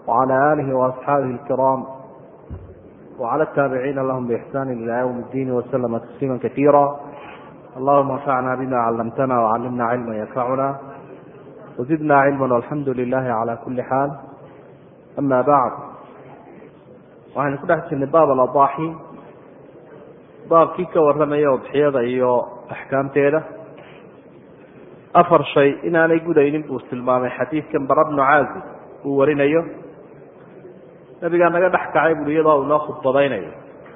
وعلى آله وأصحابه الكرام وعلى التابعين لهم بإحسان إلى يوم الدين وسلم تسليما كثيرا اللهم انفعنا بما علمتنا وعلمنا علما ينفعنا وزدنا علما والحمد لله على كل حال أما بعد waxaynu ku dhex jirnay baab aladaaxi baabkii ka warramaya udxiyada iyo axkaamteeda afar shay inaanay gudaynin buu tilmaamay xadiidkan bara bnu caazib uu warinayo nabigaa naga dhex kacay bui iyadoo uu noo khudbadaynayo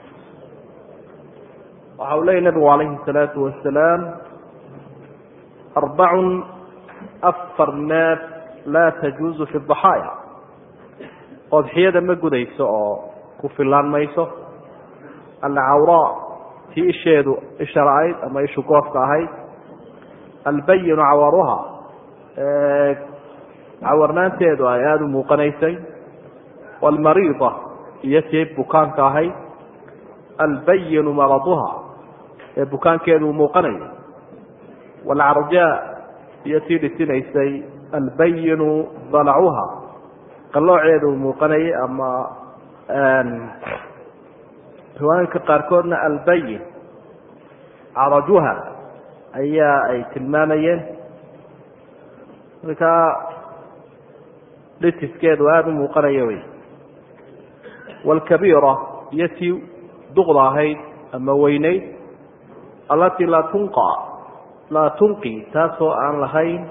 waxa uu leeyay nabigu calayhi salaatu wasalaam arbacun afar neef laa tajuuzu fi daxaaya odxiyada ma gudayso oo ku filaan mayso alcawraa tii isheedu isha la-ayd ama ishu goofka ahayd albayinu cawaruha cawarnaanteedu ay aada u muuqanaysay waalmariida iyo tii bukaanka ahayd albayinu maraduha ee bukaankeedu uu muuqanayo waalcarjaa iyo tii dhisinaysay albayinu dalacuha qalooceedu uu muuqanayay ama riwaayinka qaarkoodna albayin carajuha ayaa ay tilmaamayeen markaa dhitiskeedu aada u muuqanaya wey waalkabiira iyo tii duqda ahayd ama weynayd allatii laa tunqa laa tunqi taasoo aan lahayn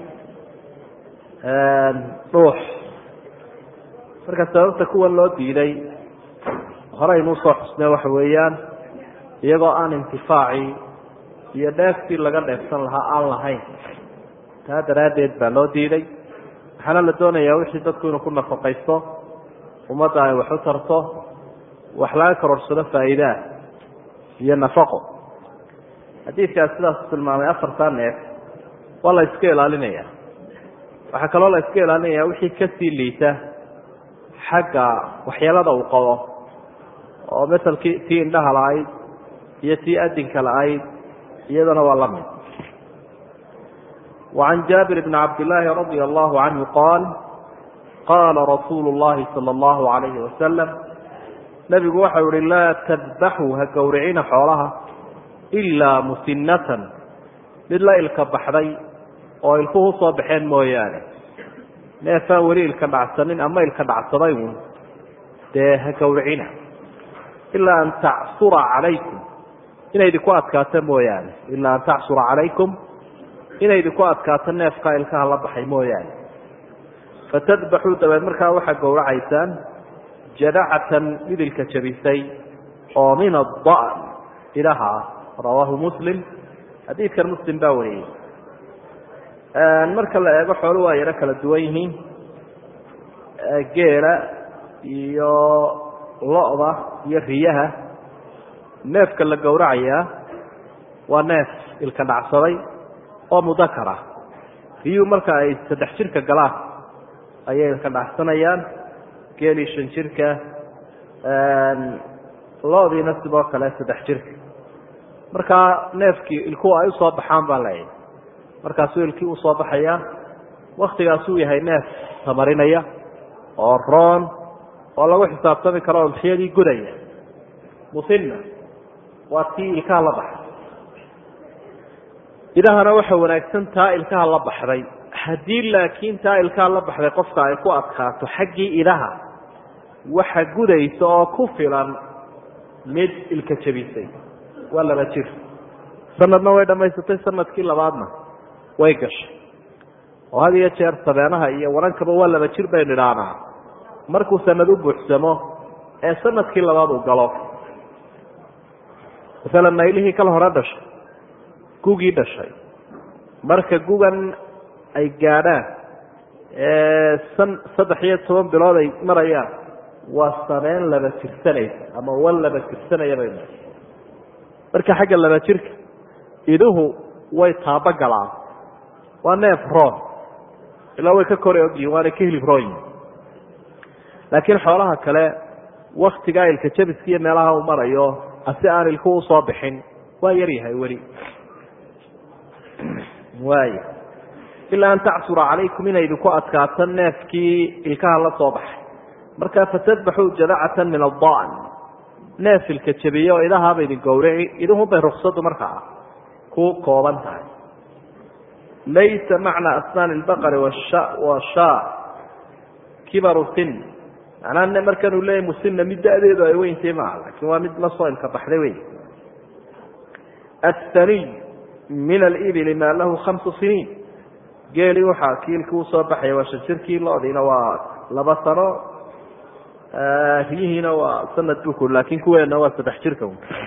dhuux marka sababta kuwan loo diiday horeynuu soo xusnee waxa weeyaan iyagoo aan intifaaci iyo dheeftii laga dheefsan lahaa aan lahayn taa daraaddeed baa loo diiday waxaana la doonayaa wixii dadku inuu ku nafaqaysto ummadda ay wax u tarto wax laga karorsado faa'iidaa iyo nafaqo xadiidkaas sidaasu tilmaamay afartaa neef waa la iska ilaalinaya waxaa kaloo la iska ilaalinaya wixii kasii liita xagga waxyeelada uu qabo oo masalkii tii indhaha la-ayd iyo tii adinka la-ayd iyadana waa la mid وعan jaabir bn cabdالlahi radي الlahu canhu qaal qaala rasuulu الlahi salى الlahu عalayhi wasalam nebigu waxau yihi laa tadbaxuu ha gowricina xoolaha ilaa musinatan mid la ilka baxday oo ilkuhu soo baxeen mooyaane neefaan weli ilka dhacsanin ama ilka dhacsaday uun dee ha gowricina ilaa an tacsura calaykum inay idinku adkaato mooyaane ilaa an tacsura calaykum inay idinku adkaato neefkaa ilkaha la baxay mooyaane fatadbaxuu dabeed markaa waxaa gowracaysaan jadacatan midilka jabisay oo min adda'n ilaha rawaahu muslim xadiidkan muslim baa wariyey marka la eego xoolu waa yaro kala duwan yihiin geela iyo lo-da iyo riyaha neefka la gowracayaa waa neef ilka dhacsaday oo mudakar ah riyuhu marka ay saddex jirka galaan ayay ilka dhacsanayaan geelii shan jirka lo-diina sidoo kale saddex jirka markaa neefkii ilkuhu ay usoo baxaan baa leeyahy markaasuu ilkii usoo baxayaa waktigaasuu yahay neef tamarinaya oo roon oo lagu xisaabtami karo udxiyadii gudaya musinna waa tii ilkaha la baxay idahana waxa wanaagsan taa ilkaha la baxday haddii laakiin taa ilkaha la baxday qofka ay ku adkaato xaggii idaha waxa gudaysa oo ku filan mid ilka jabisay waa laba jir sanadna way dhammaysatay sanadkii labaadna way gashay oo had iyo jeer sabeenaha iyo warankaba waa laba jir baynu idhaanaa markuu sanad u buuxsamo ee sanadkii labaad uu galo masalan naylihii kala hore dhashay gugii dhashay marka gugan ay gaadhaan san saddex iyo toban bilood ay marayaan waa sabeen laba jirsanaysa ama wan laba jirsanaya baynu marka xagga laba jirka iduhu way taabo galaan waa neef roon ilaa way ka kore ogyihin waana ka hilib roonyihin laakiin xoolaha kale waktigaa ilka jabiska iyo meelaha uu marayo asi aan ilku usoo bixin waa yaryahay weli waay ilaa an tacsura calaykum inay idinku adkaato neefkii ilkaha la soo baxay markaa fatadbaxuu jadacatan min adaan neefilka jabiye oo idahaaba idin gowrici iduhunbay ruksadu markaa ku kooban tahay laysa macna asnaani lbaqari washaa kibaru sin macnaa markanuu leeyahy musinna mid da-deedu ay weyntay maaha laakiin waa mid la soo ilka baxday wey athaniy min alibili maa lahu khamsu siniin geeli waxaa kiilkii usoo baxaya waa shan jirkii loodiina waa laba sano riyihiina waa sanad buku laakiin kuweena waa saddex jirka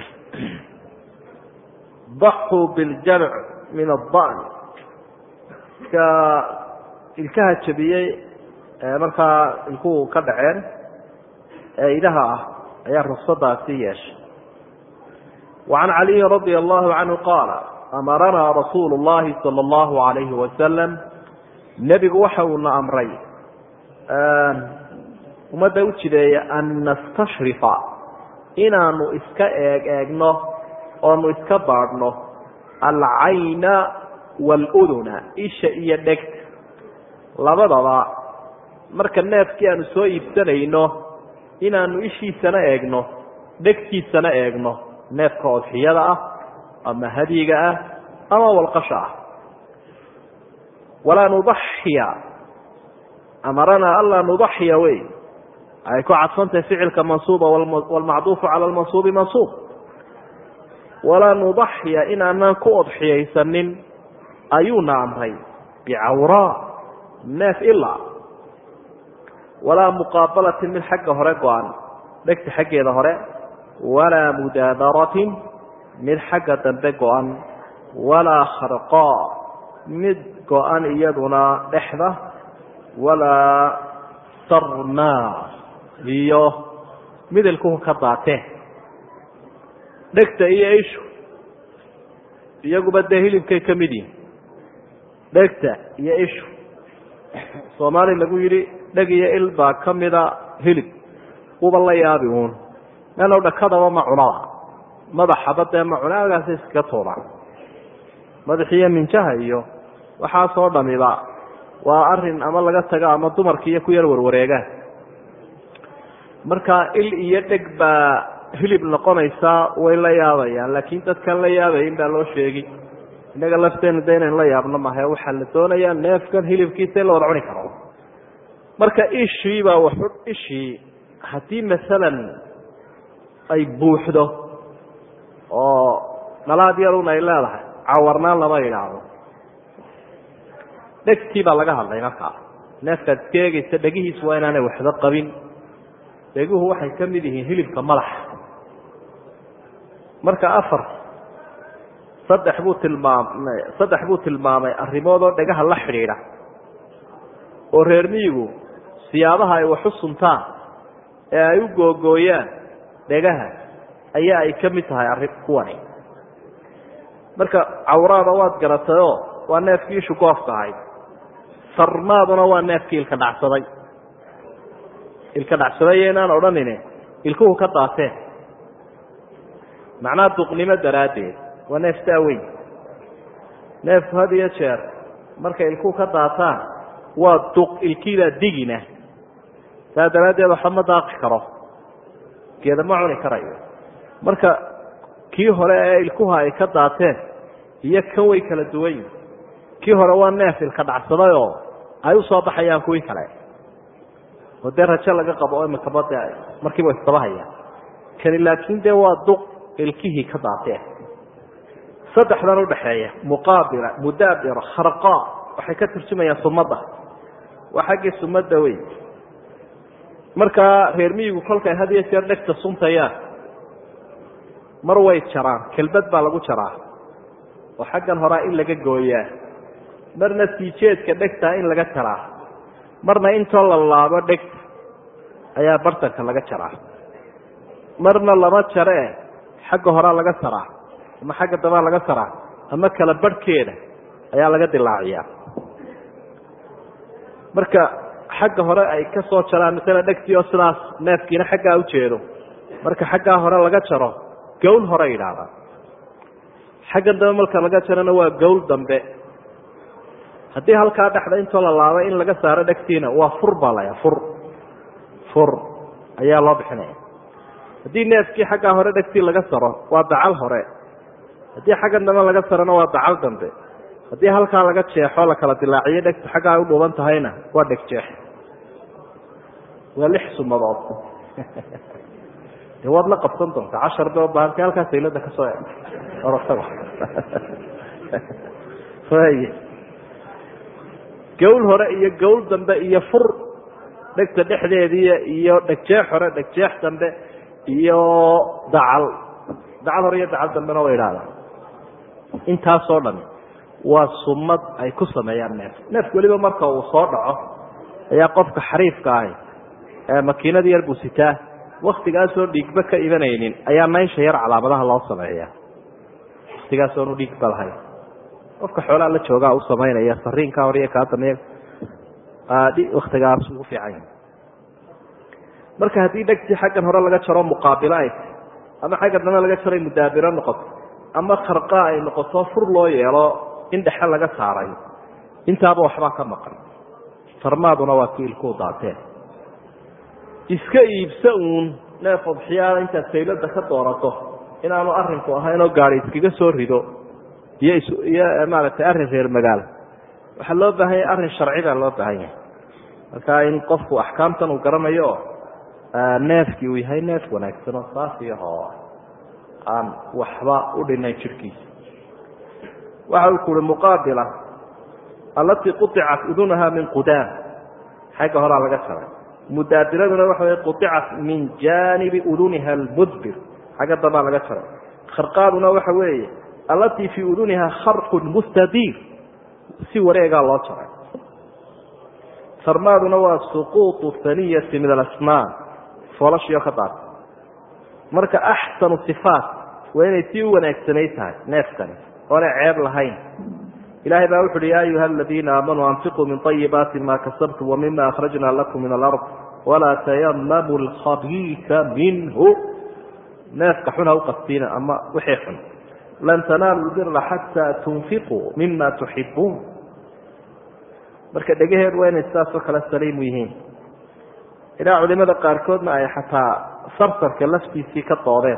daxuu biljamc min adan ka ilkaha jabiyey markaa ilkuhu ka dhaceen ee idaha ah ayaa ruksadaasi yeeshay وعan عaliyi radي الlahu canhu qaala amaranaa rasuulu الlahi salى الlahu عalayhi wasalam nebigu waxa uuna amray ummadda u jideeya an nastashrifa inaanu iska eeg eegno oonu iska baadhno alcayna wاluduna isha iyo dhegta labadaba marka neefkii aanu soo iibsanayno inaanu ishiisana eegno dhegtiisana eegno neefka odxiyada ah ama hadyiga ah ama walqasha ah walaa nudaxiya amaranaa anlaa nudaxiya wey ay ku cadfantahay ficilka mansuuba wlmacduufu cala lmansuubi mansuub walaa nudaxiya inaanaan ku odxiyaysanin ayuuna amray bicawraa neef ilaa walaa muqaabalatin mid xagga hore go-an dhegta xaggeeda hore walaa mudaabaratin mid xagga dambe go-an walaa kharqaa mid go-an iyaduna dhexda walaa sarmaa iyo midilkuhu ka daatee dhegta iyo ishu iyaguba dee hilibkay ka mid yihin dhegta iyo ishu soomaali lagu yidhi dheg iyo il baa ka mida hilib uba la yaabi uun meelow dhakadaba ma cunada madaxaba dee ma cuna agaasa iskaga tuuraan madaxiiyo minjaha iyo waxaasoo dhamiba waa arin ama laga tago ama dumarkiiyo ku yar warwareegaan marka il iyo dheg baa hilib noqonaysaa way la yaabayaan laakiin dadkaan la yaabayin baa loo sheegi innaga lafteenu de inaynu la yaabno mahe waxaa la doonayaa neefkan hilibkiisa in la wada cuni karo marka ishii baa waxu ishii haddii masalan ay buuxdo oo dhalaad yarun ay leedahay cawarnaan lama yidhaahdo dhegtii baa laga hadlay markaa neefkaad iska eegaysa dhegihiis waa inaanay waxba qabin dheguhu waxay ka mid yihiin hilibka madaxa marka afar saddex buu tilmaamay saddex buu tilmaamay arrimood oo dhegaha la xidhiidha oo reer miyigu siyaabaha ay waxu suntaan ee ay u googooyaan dhegaha ayaa ay ka mid tahay arrin kuwani marka cawraada waad garatayoo waa neefkii ishu goofka ahayd sarmaaduna waa neefkii ilka dhacsaday ilka dhacsaday inaan odhanine ilkuhu ka daateen macnaha duqnimo daraaddeed waa neef daaweyn neefku had iyo jeer markay ilkuhu ka daataan waa duq ilkiibaa digina saa daraaddeed waxba ma daaqi karo geeda ma cuni karayo marka kii hore ee ilkuha ay ka daateen iyo kan way kala duwan yihin kii hore waa neef ilka dhacsaday oo ay u soo baxayaan kuwii kale oo dee rajo laga qabo oo imikaba de markiiba istabahayaan kani laakiin dee waa duq ilkihii ka daateen saddexdan udhaxeeya muqaabila mudaabira kharqa waxay ka turjumayaan sumadda waa xaggii sumadda wey markaa reer miyigu kolkay had iyo jeer dhegta suntayaan mar way jaraan kelbad baa lagu jaraa oo xaggan horaa in laga gooyaa marna siijeedka dhegtaa in laga jaraa marna intoo la laabo dhegta ayaa bartanka laga jaraa marna lama jaree xagga horaa laga saraa ama xagga dabaa laga saraa ama kala barhkeeda ayaa laga dilaaciyaa marka xagga hore ay ka soo jaraan masala dhegtii oo sidaas neefkiina xaggaa u jeedo marka xaggaa hore laga jaro gowl hore yidhaahdaa xaggan dambe marka laga jarona waa gowl dambe haddii halkaa dhexda intoo la laabay in laga saaro dhegtiina waa fur baa laya fur fur ayaa loo bixinaya haddii neefkii xaggaa hore dhegtii laga saro waa dacal hore haddii xagga dambe laga sarona waa dacal dambe haddii halkaa laga jeexo la kala dilaaciyo dhegtu xaggaa u dhuuban tahayna waa dheg jeex waa lix sumadood de waad la qabsan doontaa cashar be bahalka halkaa saylada ka soo orotaba y gawl hore iyo gawl dambe iyo fur dhegta dhexdeediiy iyo dhegjeex hore dhegjeex dambe iyo dacal dacal hore iyo dacal dambena way idhahdaan intaasoo dhan waa sumad ay ku sameeyaan neef neefku weliba marka uu soo dhaco ayaa qofka xariifka ahi ee makiinada yar buu sitaa waktigaasoo dhiigba ka imanaynin ayaa naysha yar calaamadaha loo sameeya waktigaasoonu dhiigba lahayn qofka xoolaa la joogaa u samaynaya sariinka hore iyo kaa dambe waktigaas ugu fiican yahay marka haddii dhegtii xaggan hore laga jaro muqaabilo ay tahy ama xagga dambe laga jaray mudaabiro noqoto ama kharqaa ay noqoto fur loo yeelo in dhexe laga saaray intaaba waxbaa ka maqan farmaaduna waa kiilkuu daateen iska iibsa uun neef odxiyaada intaad saylada ka doorato inaanu arinku ahayn oo gaari iskaga soo rido iyo iyo maaragtay arrin reer magaalo waxaa loo baahan yahay arrin sharci baa loo baahan yahay marka in qofku axkaamtan uu garanayo neefkii uu yahay neef wanaagsan oo saafiyahoo aan waxba u dhinayn jirhkiisa waxa uu kuhi muqaabila allatii quطicat udunaha min qudaam xagga horaa laga jaray mudaabiraduna waxa wey quطicat min jaanibi uduniha almudbir xagga dambaa laga jaray kharqaaduna waxa weeye allatii fii uduniha kharqun mustadiir si wareegaa loo jaray sarmaaduna waa suquuطu haniyati min alasnaan foolashio ka daata marka axsanu sifaat waa inay sii u wanaagsanay tahay neefkani oonay ceeb lahayn ilahay baa wuxu uhi ya ayuha aladiina aamanuu anfiquu min طayibaati ma kasabtum wamima akhrajna lakum min alard walaa tayamamu lkhabiisa minhu neefka xun ha u qastiina ama wixii xun lan tanaalu lbira xataa tunfiquu mima tuxibuun marka dhegaheedu waa inay sidaasoo kale saliimu yihiin ilaa culimada qaarkoodna ay xataa sarsarka laftiisii ka doodeen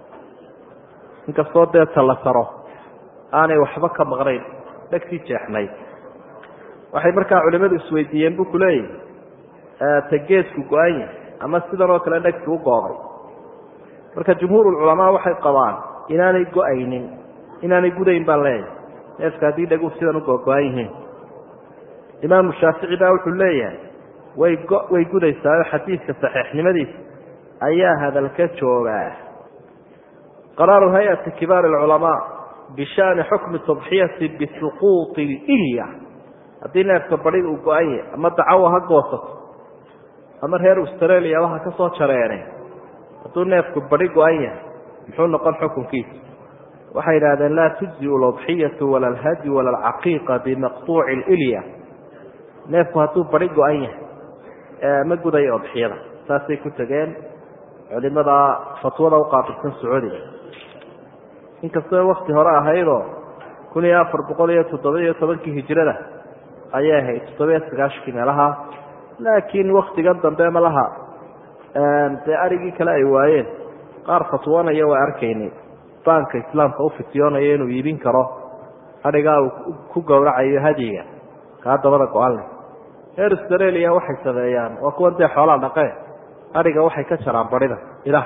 inkastoo dee tala saro aanay waxba ka maqnayn dhegtii jeexnayd waxay markaa culimadu isweydiiyeen buu ku leeyahy ta geesku go-an yahay ama sidan oo kale dhegti u gooday marka jumhuurulculamaa waxay qabaan inaanay go-aynin inaanay gudayn baan leeyahay neefka haddii dhegu sidan u gogo-an yihiin imaamu shaafici baa wuxuu leeyahay way go way gudaysaayo xadiidka saxiixnimadiisa ayaa hadalka joogaa qaraaru hay-ati kibaar alculamaa bishani xukmi tadxiyati bisuquuطi ilya haddii neefka badi uu go-an yahay ama dacawa ha goosato ama reer australia waha ka soo jareene hadduu neefku badi go-an yahay muxuu noqon xukunkiisa waxay yidhahdeen laa tujziu ladxiyatu wala alhadyu wala alcaqiiqa bimaqtuuci ilya neefku hadduu badi go-an yahay ma gudayo odxiyada saasay ku tegeen culimada fatwada uqaabilsan sacuudiga inkastoo wakti hore ahaydoo kun iyo afar boqol iyo toddoba iyo tobankii hijrada ayay ahayd toddobiyo sagaashankii meelaha laakiin waktigan dambe malaha dee arigii kale ay waayeen qaar fatwoonaya waa arkaynay baanka islaamka u fityoonaya inuu iibin karo arigaa uu ku gowracayo hadyiga kaa dabada go-an leh reer australia waxay sameeyaan waa kuwan dee xoolaa dhaqee ariga waxay ka jaraan barida ilaah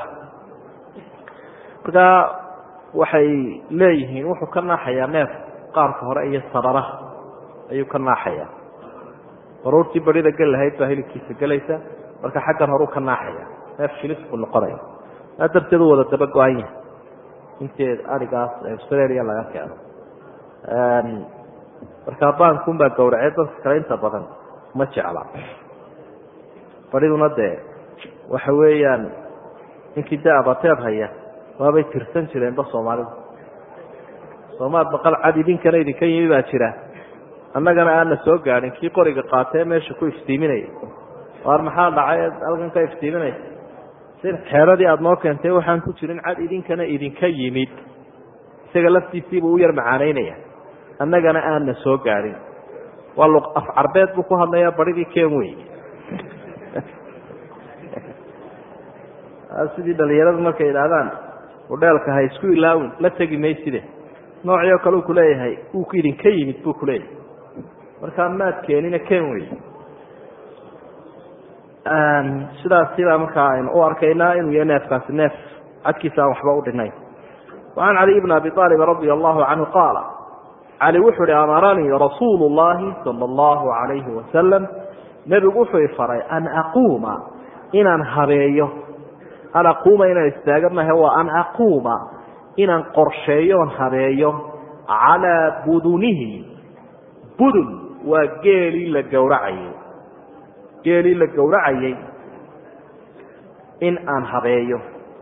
markaa waxay leeyihiin wuxuu ka naaxayaa neef qaarka hore iyo sararaha ayuu ka naaxayaa baruurtii barida gel lahayd baa hilibkiisa gelaysa marka xaggan horeu ka naaxaya neef shilis buu noqonaya maa darteed u wada daba go-an yahay inteed arigaas australia laga keeno markaa baankuun baa gowracee dadka kale inta badan ma jecla bariduna dee waxa weeyaan ninkii dee abateed haya waabay tirsan jireenba soomaalidu soomaad baqal cad idinkana idinka yimi baa jira annagana aana soo gaadhin kii qoriga qaatee meesha ku iftiiminaya waar maxaa dhacay halkan ka iftiiminaysa si xeeradii aada noo keentay waxaan ku jirin cad idinkana idinka yimid isaga laftiisiibuu u yar macaanaynaya annagana aana soo gaadhin waa luq af carbeed buu ku hadlayaa baridii ken wey sidii dhalinyaradu markay idhaahdaan udheelka ha isku ilaawin la tegi mayside noocii oo kale uu kuleeyahay uu idinka yimid buu kuleeyahay markaa maad keenina ken wey sidaasibaa markaa aynu u arkaynaa inuu yahay neefkaasi neef cadkiisa aan waxba u dhinayn wacan caliy bn abi aalib radia allahu canhu qaala cali wuxuu ihi amaranii rasuulu llahi sala allahu alayhi wasalam nebigu wuxuu ifaray an aquuma inaan habeeyo an aquuma inaan istaaga mahe waa an aquuma inaan qorsheeyoon habeeyo calaa budunihi budun waa geelii la gowracayay geelii la gowracayay in aan habeeyo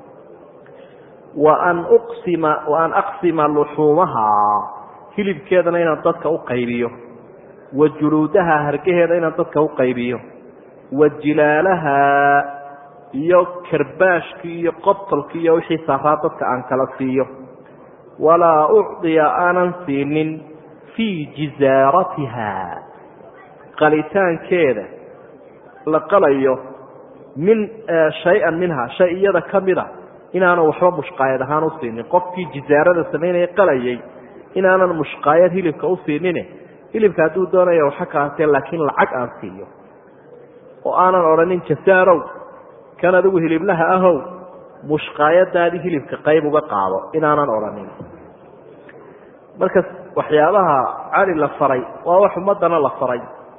wa an uqsima wa an aqsima luxuumaha hilibkeedana inaan dadka u qaybiyo wa juluudaha hargaheeda inaan dadka u qaybiyo wa jilaalaha iyo karbaashkii iyo qobtolkii iyo wixii saaraa dadka aan kala siiyo walaa ucdiya aanan siinin fii jizaaratiha qalitaankeeda la qalayo min shay-an minha shay iyada ka mida inaanan waxba mushqaayad ahaan u siinin qofkii jizaarada samaynaya qalayay inaanan mushqaayad hilibka u siinine hilibka hadduu doonaya waxa kaatee laakiin lacag aan siiyo oo aanan odhanin jasaarow kan adigu hiliblaha ahow mushqaayadaadii hilibka qayb uga qaado inaanan odhanin marka waxyaabaha cali la faray waa wax ummadana la faray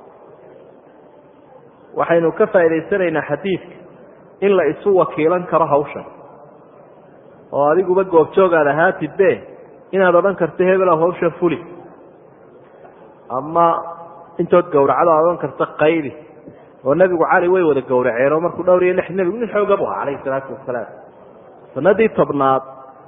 waxaynu ka faa'idaysanaynaa xadiidka in la isu wakiilan karo hawshan oo adiguba goobjoogaad ahaatidbe inaad odhan karto hebelow hawshan fuli ama intood gowracdo aad odhan karto qaydi oo nebigu cali way wada gowraceen oo markuu dhowr iyo lix nebigu nin xooga bu ahaa calayhi salaatu wasalaam sanadii tobnaad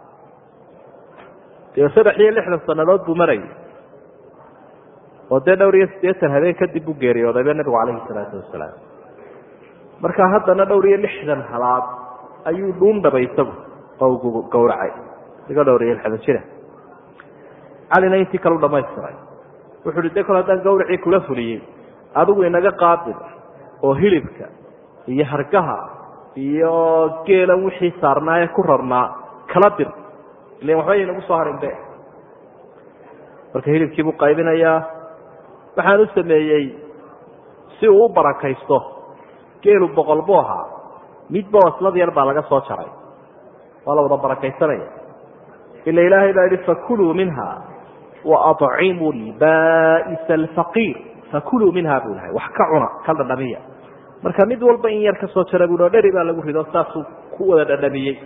dee saddex iyo lixdan sanadood buu marayay oo dee dhowr iyo siddeetan habeen kadib buu geeriyoodayba nebigu calayhi salaatu wasalaam marka haddana dhowr iyo lixdan halaad ayuu dhuundhabay isagu oo u gowracay iga dhowr iyo lixdan jira calina intii kale u dhamaystiray wuxu uhi de kol haddaan gawracii kula fuliyey adigu inaga qaabil oo hilibka iyo hargaha iyo geelan wixii saarnaaye ku rarnaa kala dir ilan waxba yaynagu soo harin be marka hilibkii buu qaybinayaa waxaan u sameeyey si uu u barakaysto geelu boqol buu ahaa midba waslad yar baa laga soo jaray waa la wada barakaysanaya ila ilaahay baa yihi fakuluu minha waacimuu lba'isa alfaqiir fakuluu minha buu lahay wax ka cuna ka dhadhamiya marka mid walba in yar ka soo jara buu dheri baa lagu rido saasuu ku wada dhadhamiyey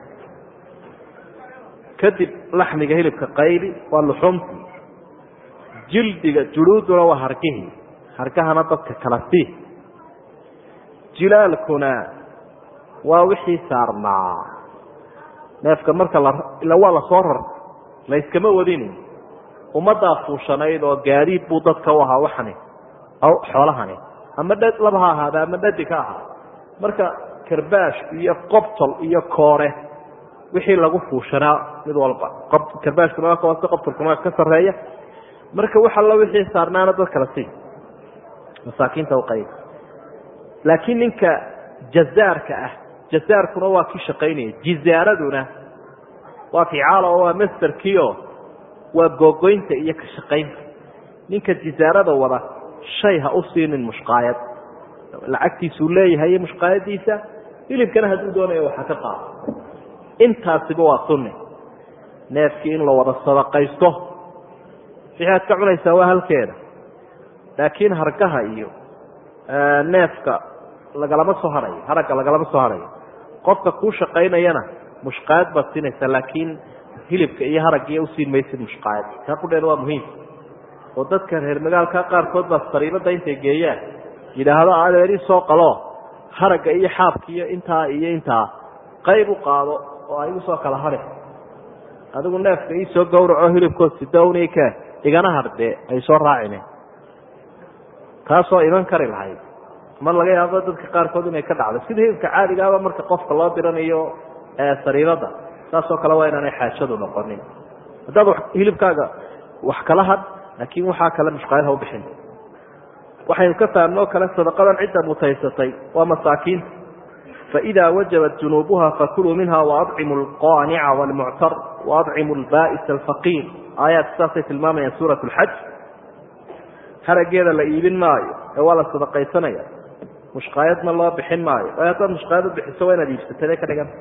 kadib laxmiga hilibka qaybi waa luxumtii jildiga juluuduna waa hargihii hargahana dadka kala sii jilaalkuna waa wixii saarnaa neefka marka la ila waa lasoo rarta layskama wadini ummaddaa fuushanayd oo gaadiid buu dadka u ahaa waxani xoolahani ama dh laba ha ahaada ama dhadi ka ahaa marka karbaash iyo qobtol iyo koore wixii lagu fuushanaa mid walba karbaashkuna waa ka hoose qobtolkuna waa ka sarreeya marka wax allo wixii saarnaana dad kala sii masaakiinta uqayb laakiin ninka jazaarka ah jazaarkuna waa kii shaqaynaya jizaaraduna waa ficaal oo waa masterkiio waa googoynta iyo ka shaqaynta ninka jizaarada wada shay ha u siinin mushqaayad lacagtiisuu leeyahay iyo mushqaayadiisa hilibkana hadduu doonayo waxa ka qaado intaasiba waa sunni neefkii in la wada sadaqaysto wixii aad ka cunaysaa waa halkeeda laakiin hargaha iyo neefka lagalama soo harayo haragga lagalama soo harayo qofka kuu shaqaynayana mushqaayad baad siinaysaa laakiin hilibka iyo haraggiiyo usiin maysid mushqaayad kaa qudheeda waa muhiim oo dadka reer magaalka qaarkood baa sariibada intay geeyaan yidhaahdo adeeri soo qalo haragga iyo xaabka iyo intaa iyo intaa qayb u qaado oo ay usoo kala hadhe adigu neefka iisoo gawraco hilibkood sidownika igana hardee ay soo raacine taasoo iman kari lahayd mar laga yaabo dadka qaarkood inay ka dhacdo sida hilibka caadigaaba marka qofka loo diranayo sariibada saasoo kale waa inaanay xaajadu noqonin haddaad hilibkaaga wax kala had laakiin waxaa kale mushqaayad ha u bixin waxaynu ka fahamno o kale sadaqadan cidda mutaysatay waa masaakiinta faإida wajabat junuubuha fakuluu minha waadcimu alqaanica wاlmuctar waadcimu lba'is alfaqiir aayaad saasay tilmaamayaan suurat اlxaj harageeda la iibin maayo ee waa la sadaqaysanaya mushqaayadna loo bixin maayo waayo haddaad mushqaayad u bixiso waa inaad iibsatade ka dhigan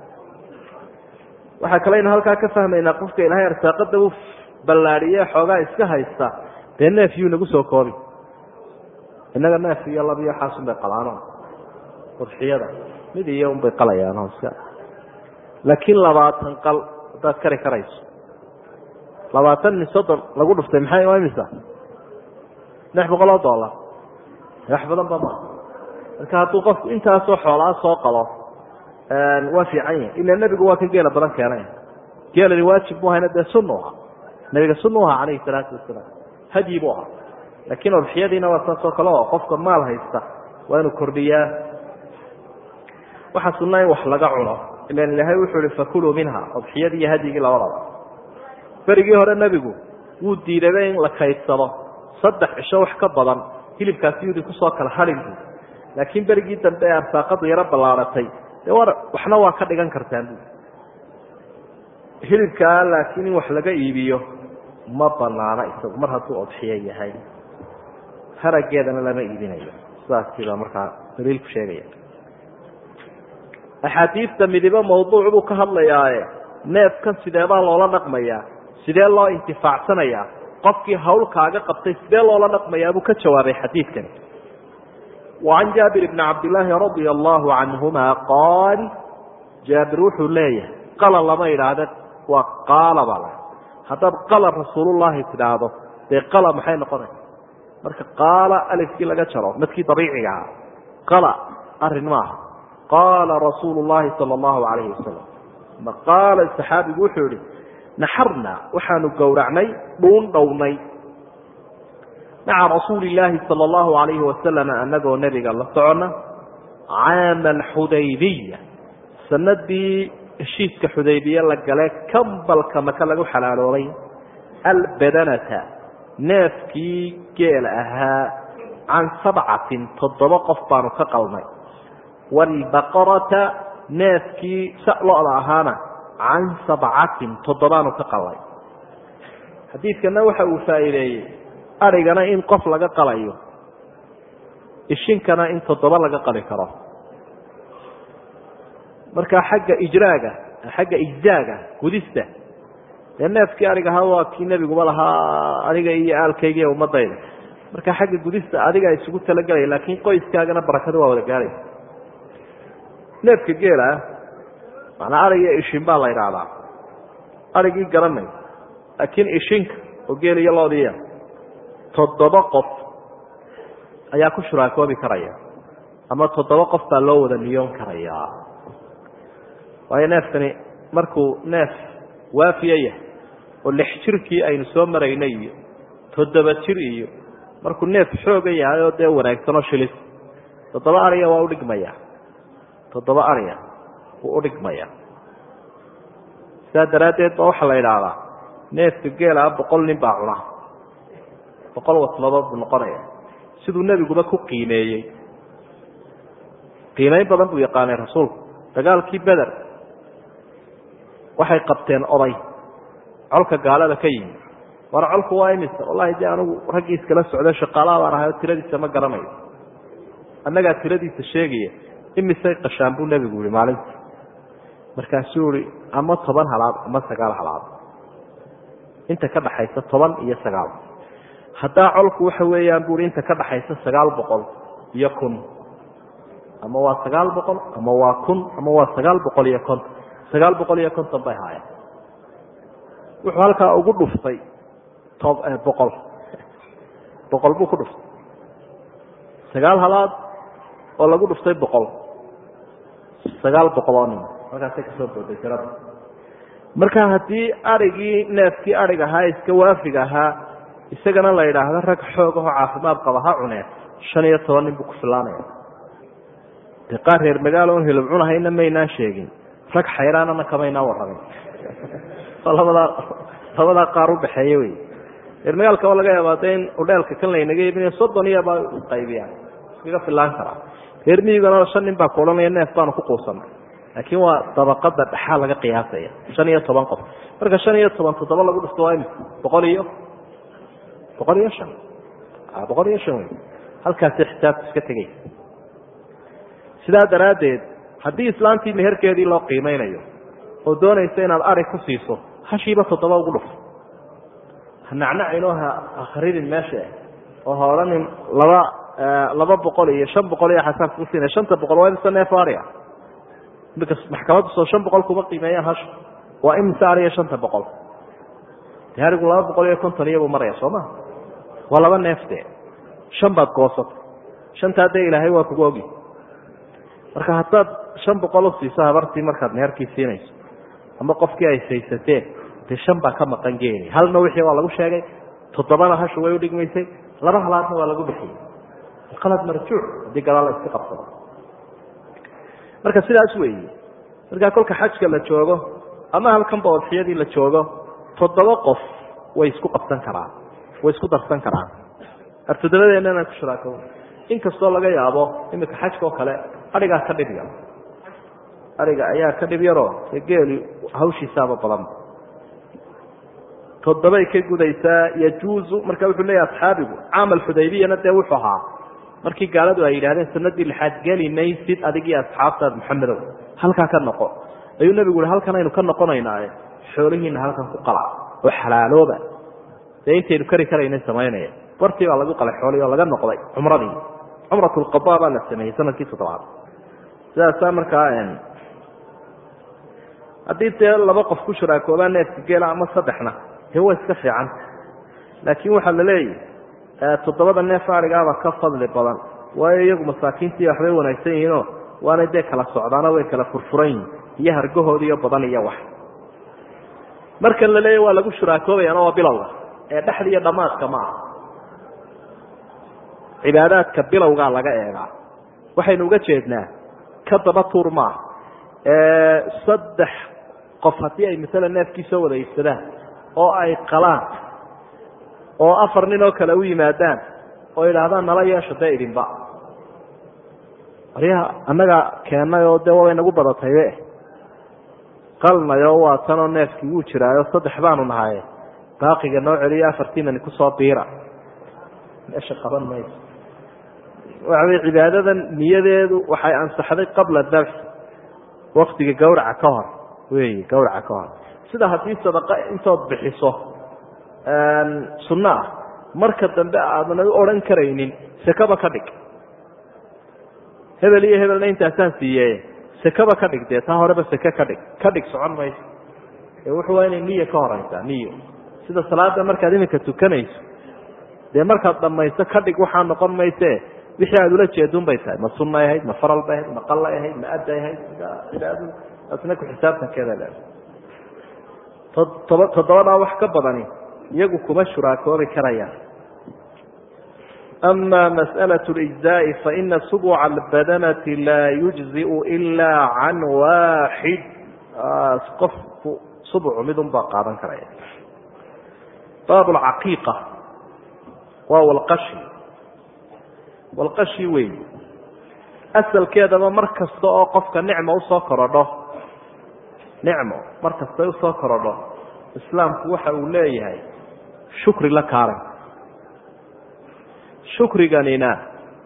waxaa kaleynu halkaa ka fahmaynaa qofka ilaahay arsaaqada u ballaadhiye xoogaa iska haysta dee neef yuu nagu soo koobi innaga neef iyo lab iyo waxaasun bay qalaano udxiyada mid iyo unbay qalayaan iska laakiin labaatan qal haddaad kari karayso labaatan min soddon lagu dhuftay maxay waa imisa lix boqol oo dollar wax badan ba maa marka hadduu qofku intaasoo xoolaa soo qabo waa fiican yahi ila nebigu waa kan geela badan keenay geelani waajib mu ahayna dee sunnu ahaa nebiga sunnu ahaa calayhi salaatu wasalaam hadyi buu ahaa laakiin udxiyadiina waa saas oo kale oo qofka maal haysta waa inuu kordhiyaa waxaa sunna in wax laga cuno ilan ilaahay wuxuu ihi fakuluu minha udxiyadii iyo hadyigii labadaba berigii hore nebigu wuu diidaba in la kaydsado saddex cisho wax ka badan hilibkaasi yudi kusoo kala hadhin bu laakiin berigii dambe ee arsaaqadu yaro ballaaratay dee war waxna waa ka dhigan kartaan bu hilibkaa laakiin in wax laga iibiyo ma banaana isagu mar hadduu odxiyo yahay harageedana lama iibinayo sidaasiibaa markaa daliilku sheegaya axaadiista midibo mawduuc buu ka hadlayaaye neefkan sideebaa loola dhaqmayaa sidee loo intifaacsanayaa qofkii hawl kaaga qabtay sidee loola dhaqmayaa buu ka jawaabay xadiidkani wacan jaabir bni cabdillaahi radia allahu canhuma qaal jaabir wuxuu leeyahay qala lama idhaahde waa qaala baa la haddaad qala rasuulullahi tidhaahdo dee qala maxay noqonaysa marka qaala alifkii laga jaro madkii dabiiciga ahaa qala arrin maaha qaala rasuulu llahi sala allahu calayhi wasalam ma qaala saxaabigu wuxuu yihi naxarna waxaanu gowracnay dhuun dhownay maca rasuuli illaahi sala allahu alayhi wasalam anagoo nebiga la socona caama alxudaybiya sanadii heshiiska xudaybiye la gale kambalka maka lagu xalaaloobay albadanata neefkii geel ahaa can sabcatin toddoba qof baanu ka qalnay waalbaqarata neefkii lo-da ahaana can sabcatin toddobaanu ka qalnay xadiidkana waxa uu faa'iideeyey adrhigana in qof laga qalayo ishinkana in toddoba laga qali karo marka xagga ijraaga xagga ijzaaga gudista dee neefkii arig ahaa waa kii nebiguba lahaa aniga iyo aalkayga iyo ummadayda marka xagga gudista adiga isugu talagelaya laakiin qoyskaagana barakada waa wada gaaraysa neefka geela manaa arig iyo ishin baa la idhaahdaa arigii garanay laakiin ishinka oo geel iyo loodiya toddoba qof ayaa ku shuraakoobi karaya ama toddoba qof baa loo wada niyoon karaya waayo neefkani markuu neef waafiya yahay oo lix jirkii aynu soo maraynay iyo toddoba jir iyo markuu neef xooga yahay oo dee wanaagsanoo shilis toddoba ariya waa udhigmaya toddoba ariya wuu udhigmaya sidaa daraaddeed ba waxaa la idhaahdaa neefka geelaa boqol nin baa cuna boqol wasnadood buu noqonaya siduu nebiguba ku qiimeeyey qiimeyn badan buu yaqaanay rasuulku dagaalkii beder waxay qabteen oday colka gaalada ka yimi war colku waa imisa wallahi dee anigu raggii iskala socda shaqaalaha baan ahay oo tiradiisa ma garanayo annagaa tiradiisa sheegaya imisay qashaan buu nebigu yihi maalintii markaasuu ihi ama toban halaad ama sagaal halaad inta ka dhaxaysa toban iyo sagaal haddaa colku waxa weeyaan bui inta ka dhaxaysa sagaal boqol iyo kun ama waa sagaal boqol ama waa kun ama waa sagaal boqol iyo konton sagaal boqol iyo konton bay haayeen wuxuu halkaa ugu dhuftay boqol boqol buu ku dhuftay sagaal halaad oo lagu dhuftay boqol sagaal boqol oo nin halkaasay kasoo booday tirada marka haddii arigii neefkii arig ahaa iska waafiga ahaa isagana la yidhaahdo rag xoog ahoo caafimaad qaba ha cuneen shan iyo toban nin buu ku filaanaya dee qaar reer magaalo on hilib cunahayna maynaan sheegin rag xayraanana kamaynaan warramin oo labadaa labadaa qaar udhaxeeya wey reer magaalkaba laga yaabaa de in udheelka kan laynaga iibinayo soddon iyabaa qaybiyaan iskaga filaan karaa reer miyigana shan nin baa ku odhanaya neef baanu ku quusanay laakiin waa dabaqada dhexaa laga qiyaasaya shan iyo toban qof marka shan iyo toban toddoba lagu dhifto waa imika boqol iyo boqol iyo shan boqol iyo shan wey halkaasi xisaabta iska tegay sidaa daraaddeed haddii islaantii meherkeedii loo qiimeynayo oo doonaysa inaad ari ku siiso hashiiba toddoba ugu dhufo ha nacnacinoo ha akridin meesha oo ha odhanin laba laba boqol iyo shan boqol iyo xasaabka kusiina shanta boqol waa imisa neef ari ah imika maxkamaddu soo shan boqol kuma qiimeeyaan hasha waa imisa ariya shanta boqol de arigu laba boqol iyo konton iyabuu maraya soo ma waa laba neef de shan baad goosatay shantaa dee ilaahay waa kugu ogi marka haddaad shan boqol u siiso habartii markaad meherkii siinayso ama qofkii ay saysateen dee shan baa ka maqan geeli halna wixii waa lagu sheegay toddobana hashu way udhigmaysay laba halaadna waa lagu bixiyey qalad marjuuc haddii gadaal la iska qabsado marka sidaas weeye markaa kolka xajka la joogo ama halkanba odxiyadii la joogo toddoba qof way isku qabsan karaan way isku darsan karaan ar toddobadeena inaan ku shuraako inkastoo laga yaabo imika xajka oo kale arigaa ka dhib yar ariga ayaa ka dhib yaroo dee geeli hawshiisaaba badanba toddobay ka gudaysaa yajuuzu marka wuxuu leeyahy asxaabigu caamal xudaybiyana dee wuxuu ahaa markii gaaladu ay yidhahdeen sanadii lixaad geli maysid adig iyo asxaabtaad maxamedow halkaa ka noqo ayuu nebigu uhi halkan aynu ka noqonaynaaye xoolihiina halkan ku qala oo xalaalooba dee intaynu kari karayna samaynaya bartii baa lagu qalay xoolihii oo laga noqday cumradii cumrat lqada baa la sameeyey sanadkii toddobaad sidaasaa markaa haddii dee laba qof ku shuraakoobaa neefka geela ama saddexna dee way iska fiican laakiin waxaa la leeyahy toddobada neef arigaaba ka fadli badan waayo iyagu masaakiintii waxbay wanaagsan yihiinoo waanay dee kala socdaano way kala furfuran yihin iyo hargahoodiiyo badan iyo wax markan la leeyahy waa lagu shuraakoobayaana waa bilowga ee dhexda iyo dhammaadka ma aha cibaadaadka bilowgaa laga eegaa waxaynu uga jeednaa ka daba tuur maaha saddex qof haddii ay masala neefkii soo wada iibsadaan oo ay qalaan oo afar nin oo kale u yimaadaan oo idhaahdaan nala yeesho dee idinba aryaha annaga keennay oo dee waabay nagu badataybe qalnayo waa tanoo neefkii wuu jiraayo saddex baanu nahaye baaqiga noo celiyo afartiinani kusoo biira meesha qaban mayso waxawey cibaadadan niyadeedu waxay ansaxday qabla dabx waktiga gawraca ka hor wey gawraca ka hor sida haddii sadaqa intood bixiso sunno ah marka dambe aadan u odhan karaynin sekaba ka dhig hebel iyo hebelna intaasaan siiye sekaba ka dhig dee taa horeba seke ka dhig ka dhig socon mayso ee wuxuu waa inay niyo ka horeysaa niyo sida salaada markaad iminka tukanayso dee markaad dhamayso ka dhig waxaa noqon mayse wixii aad ula jeedun bay tahay ma sunay ahayd ma faral bay ahayd ma qalay ahayd ma adday ahayd cibaadadu taasna ku xisaabtankeeda le todoba toddobadaa wax ka badani iyagu kuma shuraakoobi karayaan ama masأlaة اlijzaaءi faina subca اlbadanati laa yujziu ila can waaxid qofku subcu midun baa qaadan karaya baab اcaqiiqa waa walqashi walqashi wey asalkeedaba mar kasta oo qofka nicmo usoo korodho nicmo mar kastay usoo korodho islaamku waxa uu leeyahay shukri la kaalay shukriganina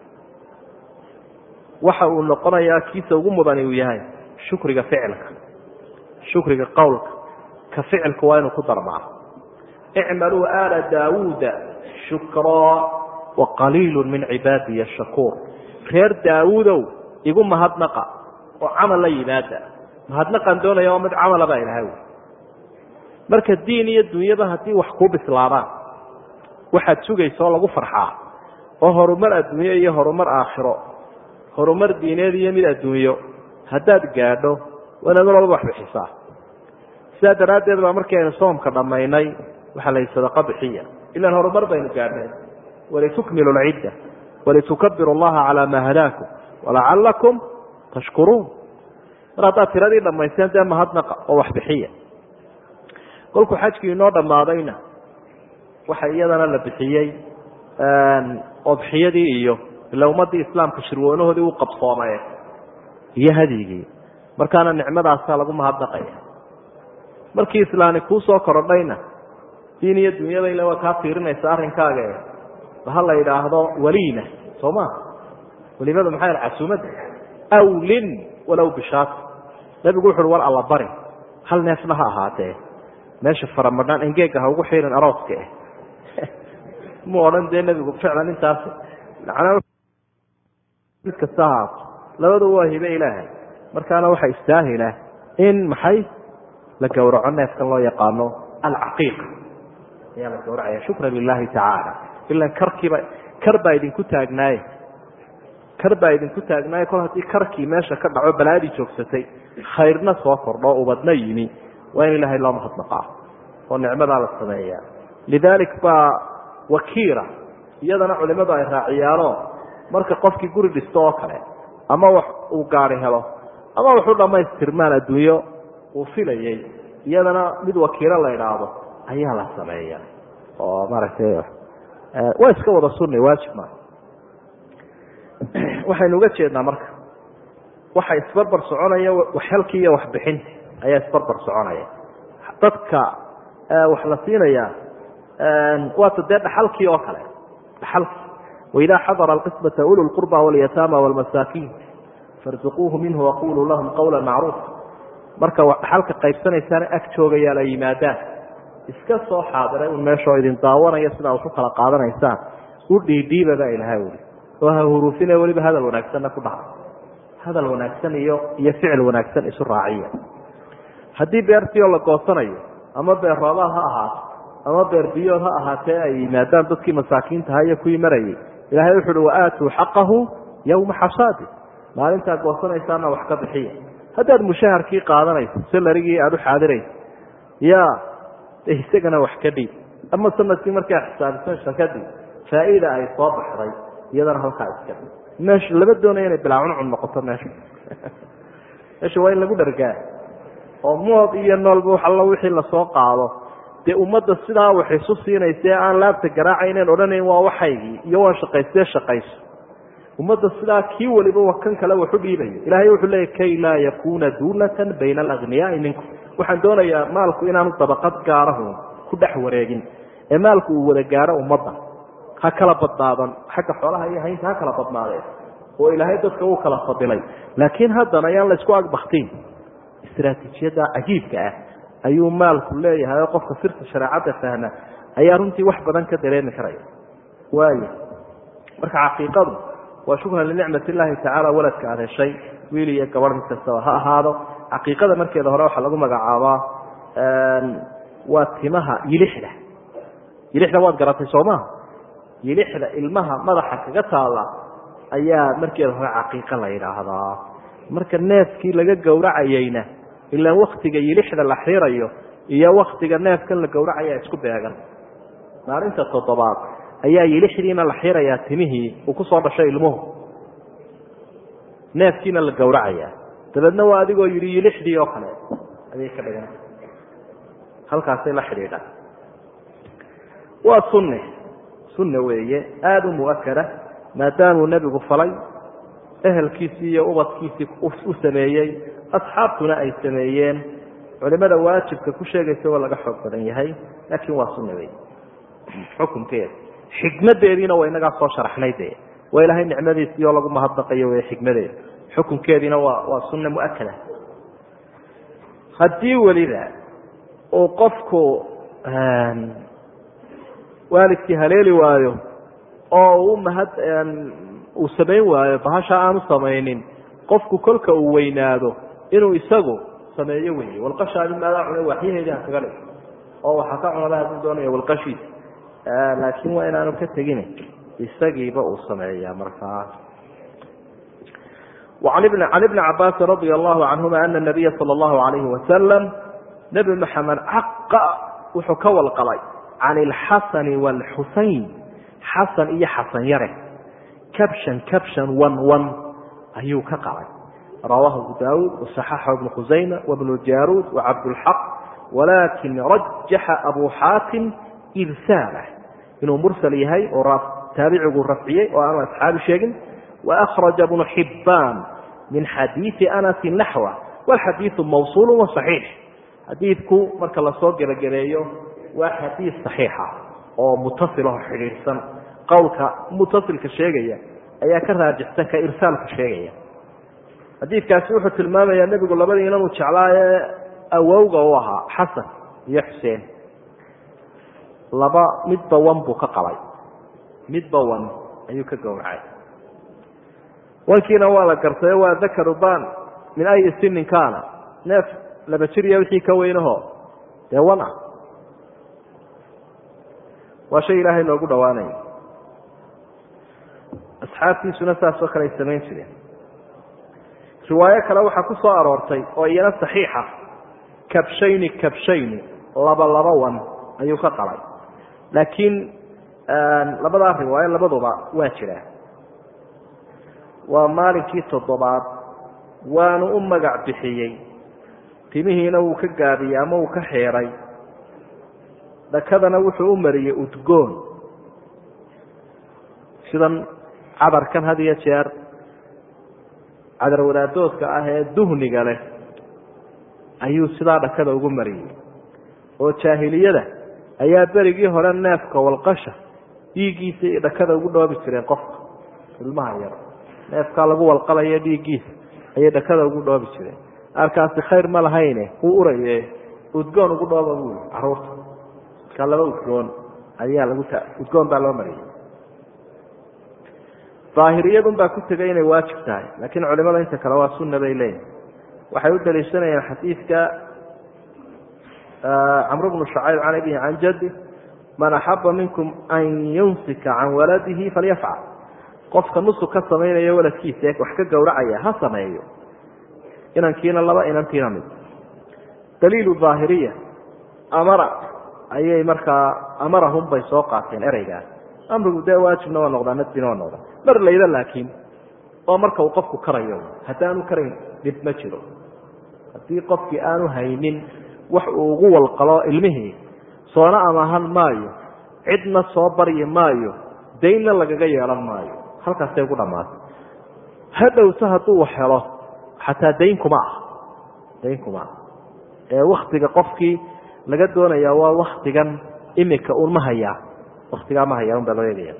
waxa uu noqonayaa kiisa ugu mudani uu yahay shukriga ficilka shukriga qowlka ka ficilku waa inuu ku darmaa icmaluu aala daawuuda shukraa waqaliilu min cibaadiya shakuur reer daawuudow igu mahadnaqa oo camal la yimaada mahadnaqan doonaya waa mid camala baa ilahay wy marka diin iyo dunyaba haddii wax kuu bislaadaan waxaad sugaysa oo lagu farxaa oo horumar adduunyo iyo horumar aakhiro horumar diineed iyo mid adduunyo haddaad gaadho waa inaad walba wax bixisaa sidaa daraaddeed baa markii aynu soomka dhammaynay waxaa layihi sadaqa bixiya ilaan horumar baynu gaadhnay walitukmilu lcidda walitukabiru allaha calaa maa hadaakum walacalakum tashkuruun mar haddaad tiradii dhammaysteen dee mahadnaqa oo wax bixiya kolkuu xajkii inoo dhammaadayna waxa iyadana la bixiyey odxiyadii iyo ila ummaddii islaamka shirweynahoodii u qabsoomee iyo hadyigii markaana nicmadaasaa lagu mahadnaqaya markii islaani kuu soo korodhayna diin iyo dunyada ila waa kaa fiirinaysa arrinkaaga ha la yidhaahdo waliina soo ma waliimada maxay casuumadda awlin walow bishaat nabigu wuxu uhi war alla bari hal neefna ha ahaatee meesha faramadhaan engeega ha ugu xiirin arooska eh mu odhan dee nebigu ficlan intaas mid kasta ahaato labadu waa hibe ilaahay markaana waxa istaahila in maxay la gowraco neefkan loo yaqaano alcaqiiqa ayaa la gowracaya shukran lilahi tacaala ila karkiiba kar baa idinku taagnaaye kar baa idinku taagnaaye kol haddii karkii meesha ka dhaco balaadii joogsatay khayrna soo kordho ubadna yimi waa in ilaahay loo mahadnaqaa oo nicmadaa la sameeya lidaalik baa wakiira iyadana culimadu ay raaciyaano marka qofkii guri dhisto oo kale ama wax uu gaari helo ama waxu dhammaystirmaan adduunyo uu filayay iyadana mid wakiilo la idhaahdo ayaa la sameeya oo maaragtay waa iska wada sunni waajib maa waxaynu uga jeednaa marka waxa isbarbar soconaya waxhelkii iyo waxbixinti ayaa isbarbar soconaya dadka wax la siinaya waata dee dhaxalkii oo kale dhaxalkii waidaa xadara alqismata ulu lqurba walyataama wlmasaakiin farzuquuhu minhu waquluu lahum qawla macruufa marka dhaxalka qaybsanaysaana ag joogayaa la yimaadaan iska soo xaadiray un meeshoo idin daawanaya sidaa usu kala qaadanaysaan u dhiidhiiba baa ilaha uli oo ha huruufine weliba hadal wanaagsanna ku dhaca hadal wanaagsan iyo iyo ficil wanaagsan isu raaciya haddii beertii oo la goosanayo ama beer roobaad ha ahaato ama beer biyood ha ahaatee ay yimaadaan dadkii masaakiintaha iyo kuwii marayay ilahay wuxu uhi waaatuu xaqahu yowma xasaadi maalintaa goosanaysaana wax ka bixiya haddaad mushaharkii qaadanayso salarigii aada u xaadirayso ya isagana wax ka dhiib ama sanadkii markaa xisaabisan kadib faa'iida ay soo baxday iyadana halkaa iska dhig meesha lama doonaya inay bilaa cuncun noqoto meesha meesha waa in lagu dhargaa oo mood iyo noolba wax allo wixii lasoo qaado dee ummadda sidaa wax isu siinaysae aan laabta garaacayneen odhanayn waa waxaygii iyo waan shaqaystee shaqayso ummadda sidaa kii waliba wa kan kale waxu dhiibayo ilaahay wuxuu leeyay kay laa yakuuna duulatan bayna alagniyaai minkum waxaan doonayaa maalku inaanu dabaqad gaarahu ku dhex wareegin ee maalku uu wada gaaro ummadda ha kala badnaadan xagga xoolaha iyo haynta ha kala badnaadeen oo ilaahay dadka uu kala fadilay laakiin haddana ayaan la isku agbaktiin istraatiijiyadda cajiibka ah ayuu maalku leeyahay oo qofka sirta shareecadda fahma ayaa runtii wax badan ka dareemi karaya waayo marka caqiiqadu waa shukran linicmat illaahi tacaala waladka aad heshay wiil iyo gabadh mid kastaba ha ahaado caqiiqada markeeda hore waxaa lagu magacaabaa waa timaha yilixda yilixda waad garatay soo maha yilixda ilmaha madaxa kaga taalla ayaa markeeda hore caqiiqa la yidhaahdaa marka neefkii laga gowracayeyna ilaa waktiga yilixda la xirayo iyo waktiga neefkan la gowracaya isku beegan maalinta toddobaad ayaa yilixdiina la xirayaa timihii uu ku soo dhashay ilmuhu neefkiina la gowracaya dabeedna waa adigoo yidhi yilixdii oo kale ayay ka dhigan halkaasay la xidhiidhaan waa sunne sunne weeye aada u mu'akada maadaamuu nebigu falay ehelkiisii iyo ubadkiisii u sameeyey asxaabtuna ay sameeyeen culimada waajibka ku sheegaysa waa laga xoog badan yahay laakiin waa sunne wey xukunkeeda xikmadeediina waa inagaa soo sharaxnay de waa ilaahay nicmadiisii oo lagu mahadnaqayo wey xikmadeeda xukunkeediina waa waa sunne mu'akada haddii weliba uu qofku waalidkii haleeli waayo oo uu mahad uu samayn waayo bahasha aanu samaynin qofku kolka uu weynaado inuu isagu sameeyo wey walqashaa mimaadaa cunay waxyaheedii ha kaga dhig oo waxaa ka cunada hadduu doonaya walqashiisa laakiin waa inaanu ka tegin isagiiba uu sameeya markaa can ibni cabaasin radia allahu canhuma ana nabiya sala allahu alayhi wasalam nebi maxamed caqa wuxuu ka walqalay can ilxasani waalxusayn xasan iyo xasan yare kabshan kabshan wan wan ayuu ka qalay rawaahu abu daawuud wasaxaxahu ibnu khusayma wabnu jaaruud wacabdulxaq walaakin rajaxa abu xaatim irsaalah inuu mursal yahay oo taabicigu rafciyey oo aanu asxaabi sheegin waأkhraja bnu xibaan min xadiiثi anasi naxwa wاlxadiiثu mawصuul waصaxiix xadiidku marka lasoo gebagabeeyo waa xadiid صaxiixa oo mutasilho xidhiidhsan qowlka mutasilka sheegaya ayaa ka raajixsan ka irsaalka sheegaya xadiidkaasi wuxuu tilmaamayaa nebigu labadii inanuu jeclaaye awowga u ahaa xasan iyo xuseen laba midba wan buu ka qalay midba wan ayuu ka gowracay wankiina waa la gartayo waa dakaru ban min ayi sinin kaana neef laba jir iyo wixii ka weynaho dee wan ah waa shay ilaahay loogu dhawaanayo asxaabtiisuna saasoo kale ay samayn jireen riwaayo kale waxaa ku soo aroortay oo iyana saxiixa kabshayni kabshayni laba laba wan ayuu ka qalay laakiin labadaa riwaayo labaduba waa jiraan waa maalinkii toddobaad waanu u magac bixiyey timihiina wuu ka gaabiyey ama uu ka xeeray dhakadana wuxuu u mariyey udgoon sidan cadarkan had iyo jeer cadar wadaadoodka ah ee duhniga leh ayuu sidaa dhakada ugu mariyey oo jaahiliyada ayaa berigii hore neefka walqasha dhiiggiisa iyo dhakada ugu dhoobi jireen qofka ilmaha yar neefkaa lagu walqalayo dhiiggiisa ayay dhakada ugu dhoobi jireen arkaasi khayr ma lahayne wuu uraye udgoon ugu dhooba buu yii caruurta markaa laba udgoon ayaa lagu ta udgoon baa loo mariyey daahiriyadun baa ku tegay inay waajib tahay laakiin culimada inta kale waa sunna bay leeyihin waxay u daliishanayaan xadiidka camr bnu shacayb can abihi can jaddi man axaba minkum an yunsika can waladihi falyafcal qofka nusug ka samaynayo waladkiisa ee wax ka gowracaya ha sameeyo inankiina laba inantiina mid daliilu daahiriya amara ayay markaa amarahum bay soo qaateen ereygaas amrigu dee waajibna waa noqdaa nadbina waa noqdaa mar layda laakiin oo marka uu qofku karayo haddaanu karayn dhib ma jiro haddii qofkii aanu haynin wax uu ugu walqalo ilmihii soona amahan maayo cidna soo baryi maayo daynna lagaga yeelan maayo halkaasay ugu dhammaatay hadhowse hadduu wax helo xataa dayn kuma ah dayn kuma ah ee waktiga qofkii laga doonayaa waa waktigan imika un ma hayaa waktigaa ma hayaa un baa loo eegaya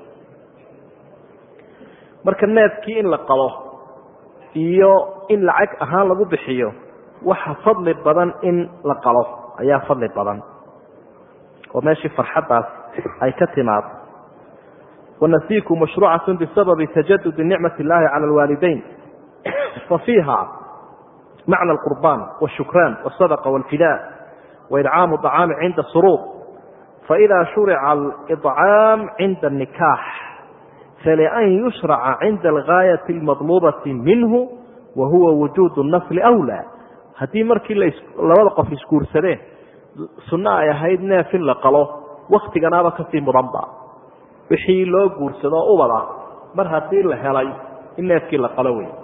marka neefkii in la qalo iyo in lacag ahaan lagu bixiyo waxa fadli badan in la qalo ayaa fadli badan oo meeshii farxaddaas ay ka timaado wanasiiku mashruucatu bisababi tajadudi nicmat اllahi cala alwaalidayn fafiiha macna alqurbaan wاshukraan wاsadaqa wاlfidaa waidcaamu طacaami cinda suruur faإida shurica alإطcaam cinda الnikaax falian yushraca cinda algaayaةi اlmadluubati minhu wa huwa wujuud الnasli أwlى haddii markii labada qof isguursadeen sunno ay ahayd neef in la qalo waktiganaaba kasii mudanba wixii loo guursado ubada mar haddii la helay in neefkii la qalo wey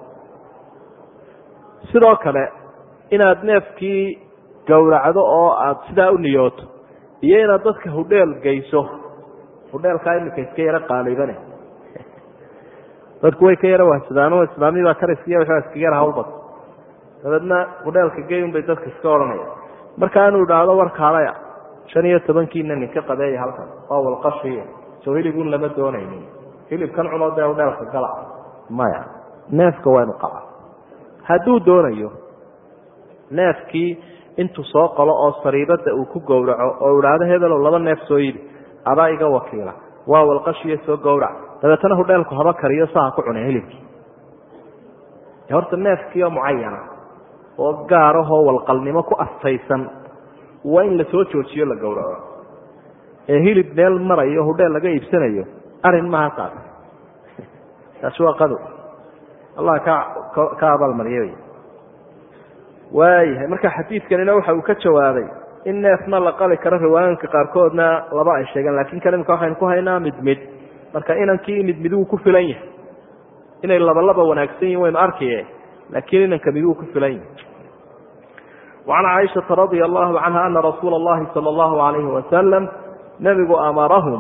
sidoo kale inaad neefkii gowracdo oo aada sidaa u niyooto iyo inaad dadka hudheel geyso hudheelkaa iminka iska yaro qaaliibane dadku way ka yaro wahsadaano islaamiyabaa kariskiya waxbaa iskaga yara hawlbad dabeedna hudheelka geyun bay dadka iska odhanaya marka inuu idhaahdo warkaalaya shan iyo tobankiina ninka qabeeya halkan waa walqashiy soo hilibun lama doonaynin hilibkan cunoo dee hudheelka gala maya neefka waa inu qaba hadduu doonayo neefkii intuu soo qalo oo sariibada uu ku gowraco oo idhaahdo hebelow laba neef soo yidi adaa iga wakiila waa walqashiyo soo gowrac dabeetana hudheelku haba kariyo saha ku cunay hilibkii horta neefkiioo mucayana oo gaarahoo walqalnimo ku astaysan waa in la soo joojiyo la gowraco ee hilib meel marayo hudheel laga iibsanayo arin maaha taas taasi waa qado allah ka ka abaalmariye wy waayahay marka xadiidkanina waxa uu ka jawaabay in neefna la qali karo riwaayanka qaarkoodna laba ay sheegeen lakin kan imika waxaynu ku haynaa mid mid marka inankii mid miduu ku filan yahay inay laba laba wanaagsan yihin waynu arkaye laakiin inanka miduu ku filan yahay وعan caiشhaةa radي الlahu canha ana rasuula الlahi salى الlahu عalayhi wasalam nebigu amarahum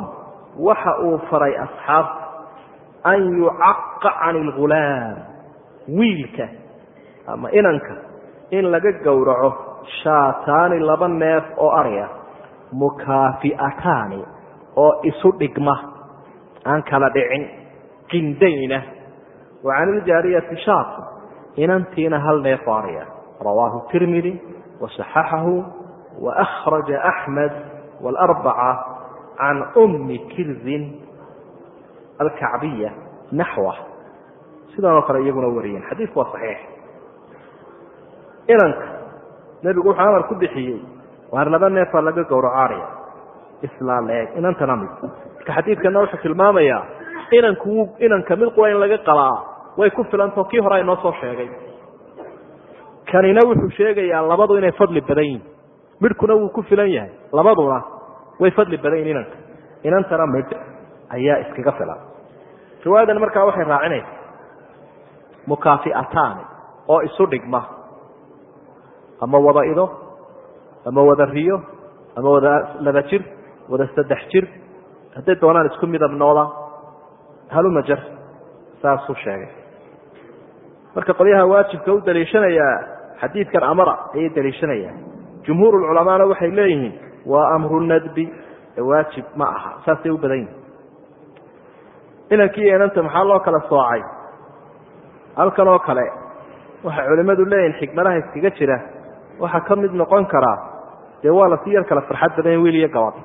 waxa uu faray asxaabta an yucaqa can ilghulaam wiilka ama inanka in laga gowraco shaataani laba neef oo arya mukaafi'ataani oo isu dhigma aan kala dhicin qindayna wa can iljaariyati shaatu inantiina hal neef oo arya rawaahu tirmidi wasaxaxahu waأkhraja axmed wاlarbaca can umi kirzin alkacbiya naxwa sidan oo kale iyaguna wariyeen xadiidku waa saxiix inanka nebigu wuxuu amar ku bixiyey waar laba neefaa laga gowraco arya islaa leeg inantana mid marka xadiidkana wuxuu tilmaamayaa inanku inanka mid qura in laga qalaa way ku filantao kii hore inoo soo sheegay kanina wuxuu sheegayaa labadu inay fadli badan yihin midhkuna wuu ku filan yahay labaduna way fadli badan yihin inanka inantana midh ayaa iskaga filan riwaayadan markaa waxay raacinaysa mukaafi'ataani oo isu dhigma ama wada ido ama wada riyo ama wada laba jir wada saddex jir hadday doonaan isku midabnooda haluma jar saasuu sheegay marka qolyaha waajibka u daliishanayaa xadiidkan amara ayay daliishanayaan jumhuur culamaana waxay leeyihiin waa amru nadbi waajib ma aha saasay u badan yihin inankii inanta maxaa loo kala soocay halkan oo kale waxay culimmadu leeyihin xikmadaha iskaga jira waxaa ka mid noqon karaa dee waa lasii yar kala farxad badan wiil iyo gabadh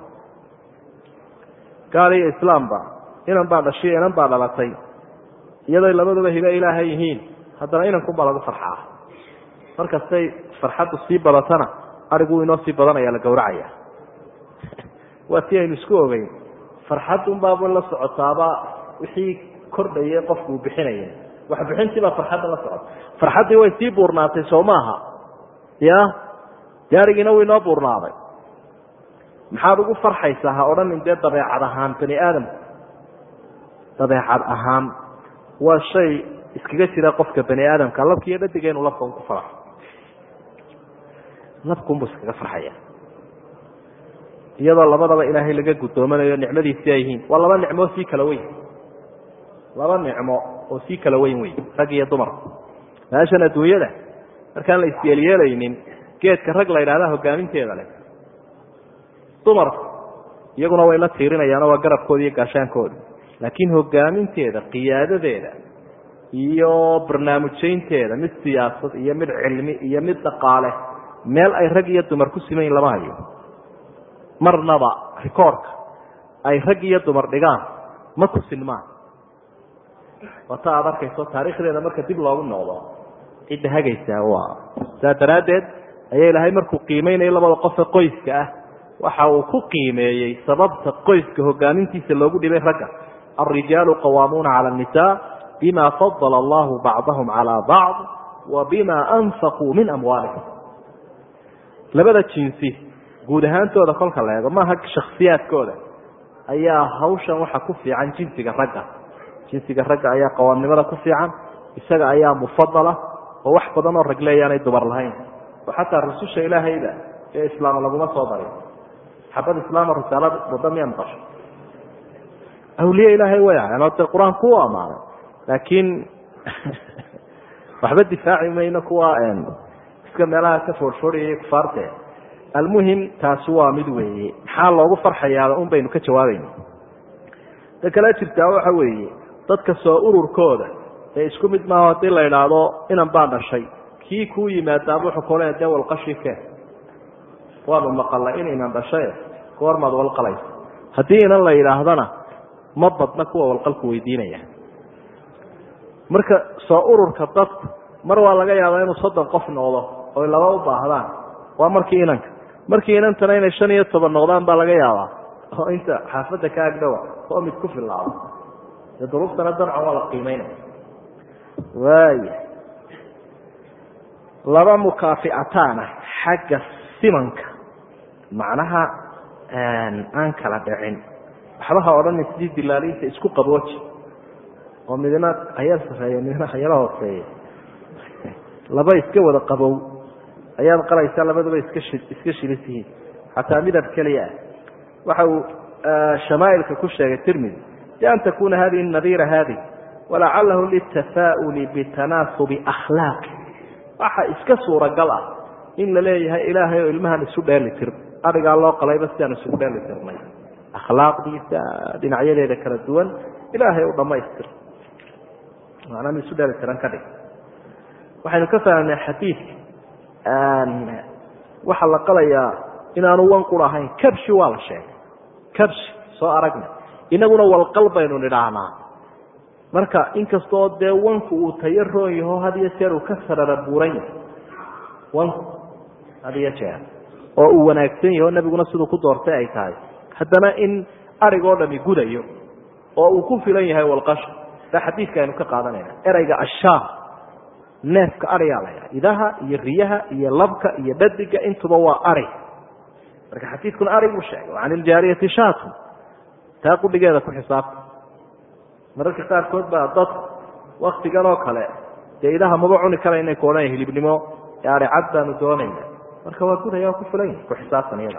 gaal iyo islaamba inan baa dhashiyo inan baa dhalatay iyadoy labaduba hibe ilaahay yihiin haddana inankunbaa lagu farxaa markastay farxaddu sii badatana arigu inoo sii badanaya la gowracaya waa tii aynu isku ogeyn farxadunbaaba la socotaaba wixii kordhayay qofku uu bixinaya wax bixintiibaa farxadda la socota farxaddii way sii buurnaatay soo maaha ya gaarigiina wuu inoo buurnaaday maxaad ugu farxaysaa ha odhanin dee dabeecad ahaan bani aadamku dabeecad ahaan waa shay iskaga jira qofka bani aadamka labkiiyo dhadiga inuu labka ku farxo labkunbuu iskaga farxaya iyadoo labadaba ilaahay laga guddoomanayo nicmadiisii ay yihiin waa laba nicmo sii kala weyn laba nicmo oo sii kala weyn wey rag iyo dumar meeshan adduunyada markaan la isyeelyeelaynin geedka rag la yidhahda hogaaminteeda leh dumarku iyaguna way la tiirinayaanoo waa garabkooda iyo gaashaankooda laakiin hogaaminteeda qiyaadadeeda iyo barnaamijyaynteeda mid siyaasad iyo mid cilmi iyo mid dhaqaale meel ay rag iyo dumar ku simayin lama hayo marnaba rikoorka ay rag iyo dumar dhigaan ma ku sinmaan wata aad arkayso taariikhdeeda marka dib loogu noqdo cidda hagaysaa waa saa daraaddeed ayaa ilaahay markuu qiimeynaya labada qofe qoyska ah waxa uu ku qiimeeyey sababta qoyska hogaamintiisa loogu dhibay ragga alrijaalu qawaamuuna cala annisaa bima fadala allahu bacdahum calaa bacd wa bima anfaquu min amwaalihim labada jinsi guud ahaantooda kolka la eego maaha shakhsiyaadkooda ayaa hawshan waxa ku fiican jinsiga ragga jinsiga ragga ayaa qawaamnimada ku fiican isaga ayaa mufadala oo wax badan oo rag leeyaanay dumar lahayn oo xataa rususha ilaahayda ee islaam laguma soo darin xabad islaama risaalad wada miya maqasho awliye ilaahay way ahayn oo dee qur-aanku u ammaanay laakiin waxba difaaci mayno kuwa iska meelaha ka foorfoorayay kufaarte almuhim taasi waa mid weeye maxaa loogu farxayaa un baynu ka jawaabayna ta kale jirtaa waxa weeye dadka soo ururkooda ee isku mid maaho haddii la idhaahdo inan baa dhashay kii kuu yimaadaaba wuxuu kule dee walqashi ke waanu maqalnay in inan dhashaye goormaad walqalaysa haddii inan la yidhaahdana ma badna kuwa walqalku weydiinaya marka soo ururka dadku mar waa laga yaabaa inuu soddon qof noqdo oy laba u baahdaan waa markii inanka markii inantana inay shan iyo toban noqdaan baa laga yaabaa oo inta xaafadda ka agdhowa oo mid ku filaado dee duruuftana dancan waa la qiimeynaya waaya laba mukaafi'ataana xagga simanka macnaha aan kala dhicin waxba ha odhana sidii dilaaliinta isku qabooji oo midna hayar sarreeya midna hayaro hooseeya laba iska wada qabow ayaad qalaysaa labaduba iska iska shilis yihiin xataa midab keliya ah waxa uu shamaailka ku sheegay tirmidi bian takuna hadihi nadiira hadi walacalahu litafaa'uli bitanaasubi akhlaaqi waxa iska suuragal ah in la leeyahay ilaahay oo ilmahan isu dheeli tir arigaa loo qalayba sidaan isugu dheeli tirnay akhlaaqdiisa dhinacyadeeda kala duwan ilaahay u dhamaystir macnaa mi isu dheeli tiran ka dhig waxaynu ka fahamnay xadiidka waxaa la qalayaa inaanu wanqur ahayn kabshi waa la sheegay kabshi soo aragna inaguna walqal baynu nidhaahnaa marka inkastoo dee wanku uu tayo roon yaho had iyo jeer uu ka sarara buuran yahay wanku had iyo jeer oo uu wanaagsan yaho nebiguna siduu ku doortay ay tahay haddana in arigoo dhami gudayo oo uu ku filan yahay walqasha baa xadiidka aynu ka qaadanayna ereyga ashaar neefka arigaa la ydhaha idaha iyo riyaha iyo labka iyo dhadiga intuba waa ari marka xadiidkuna ari buu sheegay can iljaariyati shaatun taa qudhigeeda ku xisaabta mararka qaarkood baa dad waktigan oo kale dee idaha maba cuni karayna ku odhanaya hilibnimo ee ari cad baanu doonayna marka waa gudaya waa ku filan yahay ku xisaabtan iyada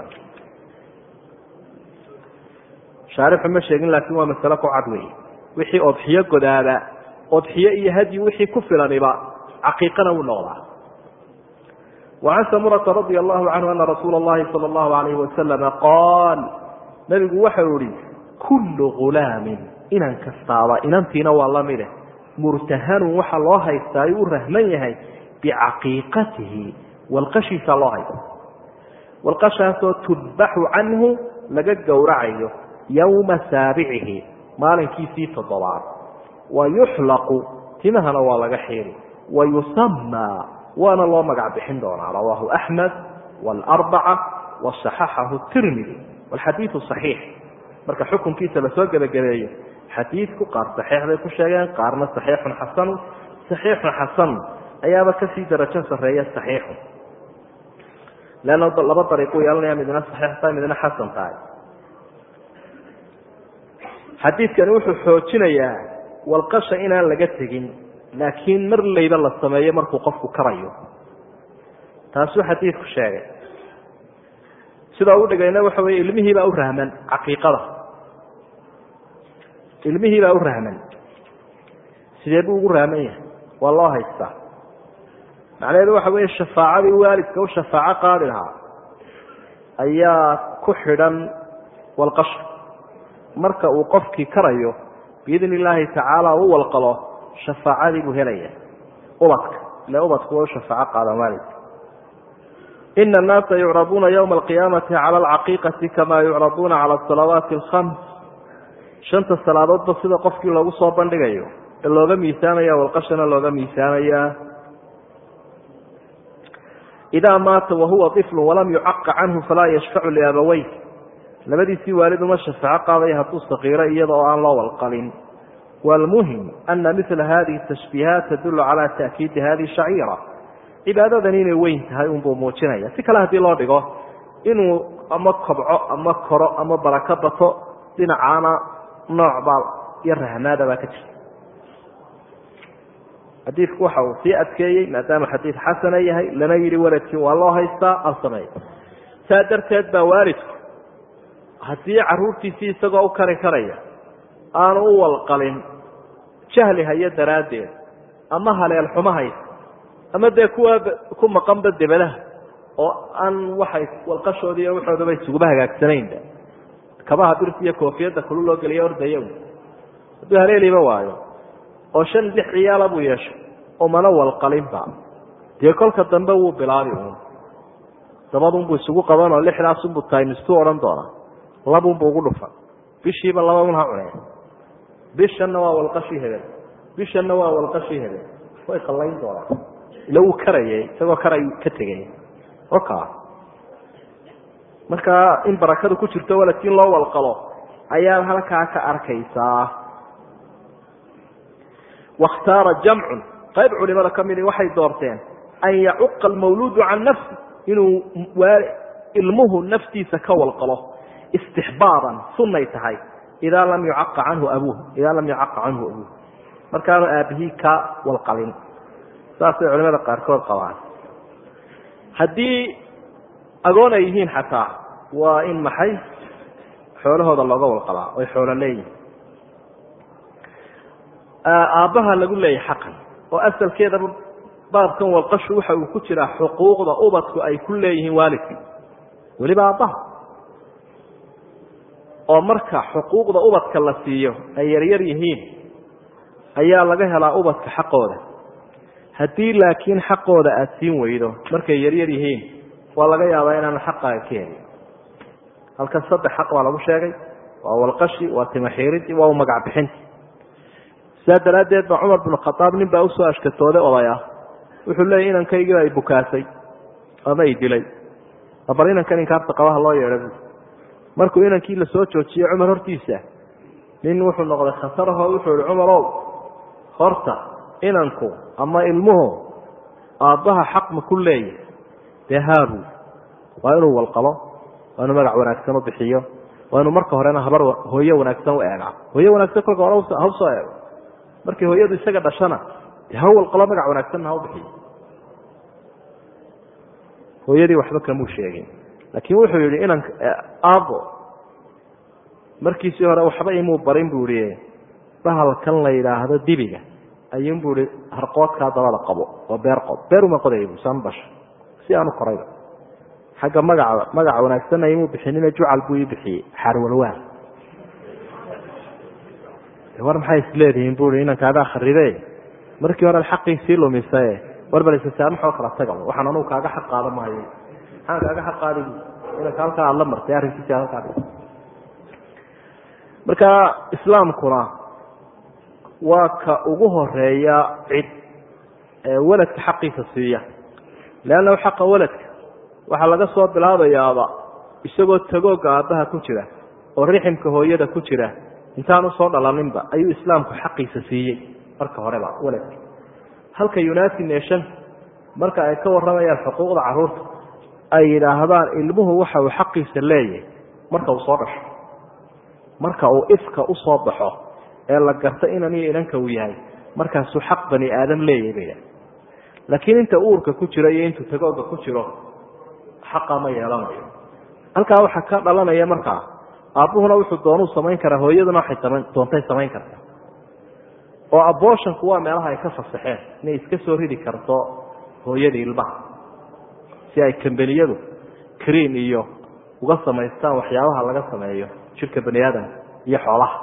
shaarixu ma sheegin laakiin waa masale ku cad wey wixii odxiyo godaada odxiyo iyo hadyi wixii ku filaniba caqiiqana wuu noqdaa wacan samurata radia allahu canhu ana rasuula allahi sala allahu alayhi wasalama qaal nabigu waxau ihi kullu ghulaamin inan kastaaba inantiina waa lamide murtahanun waxa loo haystaa u rahman yahay bicaqiiqatihi walqashiisa loo haysta walqashaasoo tudbaxu canhu laga gowracayo yowma saabicihi maalinkiisii toddobaad wa yuxlaqu timahana waa laga xiiri wa yusamaa waana loo magac bixin doonaa rawaahu axmed waalarbaca wasaxaxahu tirmidi walxadiidu saxiix marka xukunkiisa lasoo gebagabeeyo xadiidku qaar saxiix bay ku sheegeen qaarna saxiixun xasanu saxiixun xasan ayaaba kasii darajo sarreeya saxiixun leanna laba dariiquu yeelanaya midna saxiix tahay midna xasan tahay xadiidkani wuxuu xoojinayaa walqasha inaan laga tegin laakiin mar layba la sameeyo markuu qofku karayo taasuu xadiidku sheegay sida ugu dhigayna waxa weeye ilmihiibaa u rahman caqiiqada ilmihiibaa u rahman sidee buu ugu rahman yahay waa loo haystaa macnaheedu waxa weeye shafaacadii waalidka u shafaaco qaadi lahaa ayaa ku xidhan walqasha marka uu qofkii karayo biidni illaahi tacaala u walqalo shafaacadii buu helaya ubadka ile ubadku way u shafaaco qaadaan waalidka ina annaasa yucraduuna ywma alqiyaamati cala alcaqiiqati kama yucraduuna cala asalawaati alkhams shanta salaadoodba sida qofkii loogu soo bandhigayo ee looga miisaamaya walqashana looga miisaamayaa idaa maata wahuwa iflu walam yucaqa canhu falaa yashfacu liabawey labadiisii waalid uma shafaaco qaadaya hadduu sakiiro iyada oo aan loo walqalin wlmuhim ana mila hadihi tashbiihaat tadulu cala ta'kiidi hadihi shaciira cibaadadani inay weyn tahay unbuu muujinaya si kale haddii loo dhigo inuu ama kobco ama koro ama barako bato dhinacaana noocbaa iyo rahmaada baa ka jirta xadiidku waxa uu sii adkeeyey maadaama xadiid xasana yahay lana yidhi waladkii waa loo haystaa al sameey saa darteed baa waalidku haddii caruurtiisii isagoo u kari karaya aanu u walqalin jahli hayo daraaddeed ama haleel xumo haysa ama dee kuwa ku maqanba debadaha oo aan waxay walqashoodii iyo waxoodaba isuguba hagaagsanaynba kabaha birta iyo koofiyadda kulu loo geliya ordaya hadduu haleeliba waayo oo shan lix ciyaala buu yeeshay oo mana walqalinba dee kolka dambe wuu bilaabi uun dabadunbuu isugu qabanoo lixdaasunbuu taymistuu odhan doonaa labunbu ugu dhufa bishiiba laba un ha cuneen bishanna waa walqashii hebel bishanna waa walqashii hebel way qallayn doonaan ila wuu karayay isagoo karay ka tegay oka marka in barakadu ku jirto waladkii loo walqalo ayaad halkaa ka arkaysaa wakhtaara jamcun qayb culimada ka midi waxay doorteen an yacuqa almawluudu can nafsi inuu ilmuhu naftiisa ka walqalo istixbaaban sunnay tahay idaa lam yucaqa canhu abuuh idaa lam yucaqa canhu abuuh markaanu aabihii ka walqalin saasay culimada qaarkood qabaan haddii agoon ay yihiin xataa waa in maxay xoolahooda looga walqabaa oy xoolo leeyihin aabbaha lagu leeyahay xaqan oo asalkeedaba baabkan walqashu waxa uu ku jiraa xuquuqda ubadku ay ku leeyihiin waalidkii weliba aabbaha oo marka xuquuqda ubadka la siiyo ay yaryar yihiin ayaa laga helaa ubadka xaqooda haddii laakiin xaqooda aada siin weydo markay yaryar yihiin waa laga yaabaa inaanu xaqaaga ka helin halkan saddex xaq baa lagu sheegay waa walqashi waa timaxiiridii waa magac bixinti sidaa daraaddeed ba cumar binu khadaab nin baa usoo ashkatooday odaya wuxuu leeyay inankaygiiba ay bukaasay ama ay dilay bal inankan inkaarta qabaha loo yeedha bu markuu inankii la soo joojiyey cumar hortiisa nin wuxuu noqday khataraho wuxuu ihi cumarow horta inanku ama ilmuhu aabbaha xaq ma ku leeyahy dee haabu waa inuu walqabo waa inuu magac wanaagsan u bixiyo waa inuu marka horena habar hooyo wanaagsan u eegaa hooyo wanaagsan kolka hore ha usoo eego markii hooyadu isaga dhashana dee ha walqalo magac wanaagsanna ha u bixiyo hooyadii waxba kamuu sheegin laakiin wuxuu yihi inan aabo markiisii hore waxba imuu barin buu ihi bahalkan la yidhaahdo dibiga ayuunbuu ihi harqoodkaa dabada qabo oo beer qob beer uma qodaya bu saan basha si aanu korayba xagga magaca magaca wanaagsanna imuu bixinina jucal buu ii bixiyey xaarwalwaan war maxay isleedihiin bui inankaagaa kharibe markii hore xaqiisii lumisae war balsasaamaxoo kala taga waxaan anugu kaaga xaq qaada maayo maxaan kaaga xaq qaadi inanka halkaa aad la martay arrinkiisa halkaa marka islaamkuna waa ka ugu horeeya cid ee weladka xaqiisa siiya leannahu xaqa weladka waxaa laga soo bilaabayaaba isagoo tagooga aabbaha ku jira oo riximka hooyada ku jira intaan usoo dhalaninba ayuu islaamku xaqiisa siiyey marka horeba weladka halka united nation marka ay ka warramayaan xuquuqda caruurta ay yidhaahdaan ilmuhu waxa uu xaqiisa leeyahay marka uu soo dhasho marka uu ifka usoo baxo ee la garto inan iyo inanka uu yahay markaasuu xaq bani aadam leeyahay bay laakiin inta uurka ku jiro iyo intuu tagooga ku jiro xaqa ma yeelanayo halkaa waxaa ka dhalanaya markaa aabbuhuna wuxuu doonuu samayn karaa hooyaduna waxay samayn doontay samayn karta oo abortionku waa meelaha ay ka fasaxeen inay iska soo ridi karto hooyadii ilmaha si ay kambaniyadu cream iyo uga samaystaan waxyaabaha laga sameeyo jirka bani aadamka iyo xoolaha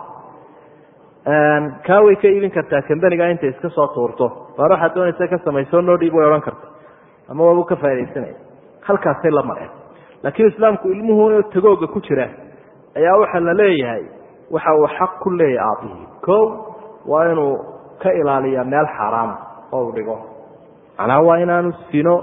kaa way ka iibin kartaa kambaniga intay iska soo tuurto baar waxaad doonaysa ka samayso noo dhiib way odhan karta ama waabuu ka faa'idaysanaya halkaasay la mareen laakiin islaamku ilmuhu tagooga ku jira ayaa waxaa la leeyahay waxa uu xaq ku leeyahay aabihii ko waa inuu ka ilaaliya meel xaaraama oo uu dhigo macnaha waa inaanu sino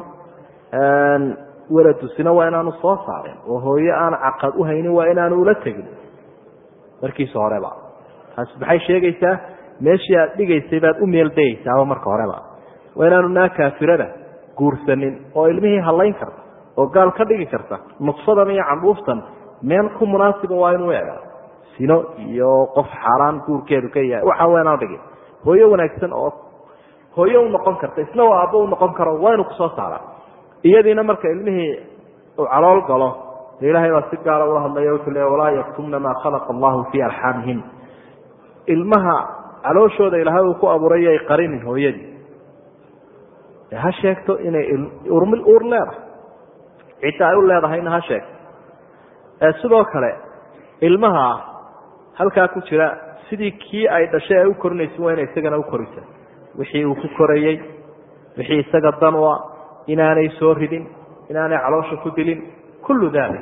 weladu sino waa inaanu soo saarin oo hooyo aan caqad u haynin waa inaanu ula tegin markiisa horeba taasi maxay sheegaysaa meeshii aad dhigaysay baad u meeldayaysaaba marka horeba waa inaanu naa kaafirada guursanin oo ilmihii hallayn karta oo gaal ka dhigi karta nudfadan iyo candhuuftan meel ku munaasiba waa inuu eegaa sino iyo qof xaaraan guurkeedu ka yahay waxa waa inaan dhigin hooyo wanaagsan oo hooyo u noqon karta isna waa aabbo u noqon karo waa inuu kusoo saara iyadiina marka ilmihii uu calool galo de ilaahay baa si gaara ula hadlaya wuxuu le walaa yaktumna maa khalaqa allahu fii arxaamihim ilmaha calooshooda ilaahay uu ku abuuray ay qarinin hooyadii ha sheegto inay urmil uur leedahay cidda ay u leedahayna ha sheegto sidoo kale ilmaha halkaa ku jira sidii kii ay dhashay ay u korinaysa waa inay isagana u korisa wixii uu ku korayey wixii isaga dan u ah inaanay soo ridin inaanay caloosha ku dilin kullu dalik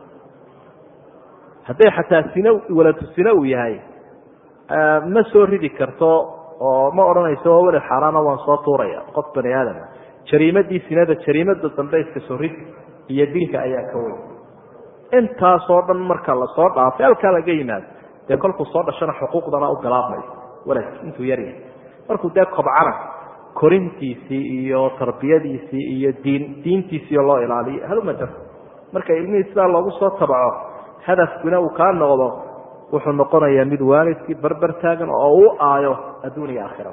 hadday xataa sino waladu sino uu yahay ma soo ridi karto oo ma odhanayso waa welad xaaraana waan soo tuuraya qof bani aadama jariimadii sinada jariimada dambe iska soo rid iyo dilka ayaa ka weyn intaasoo dhan marka lasoo dhaafay halkaa laga yimaado dee kolkuu soo dhashana xuquuqdana u bilaabmayo waladki intuu yaryahay markuu dee kobcana korintiisii iyo tarbiyadiisii iyo diin diintiisiio loo ilaaliyo halmajar marka ilmihii sidaa loogu soo tabco hadafkuna uu kaa noqdo wuxuu noqonayaa mid waalidkii barber taagan oo u aayo adduun iyo aakhira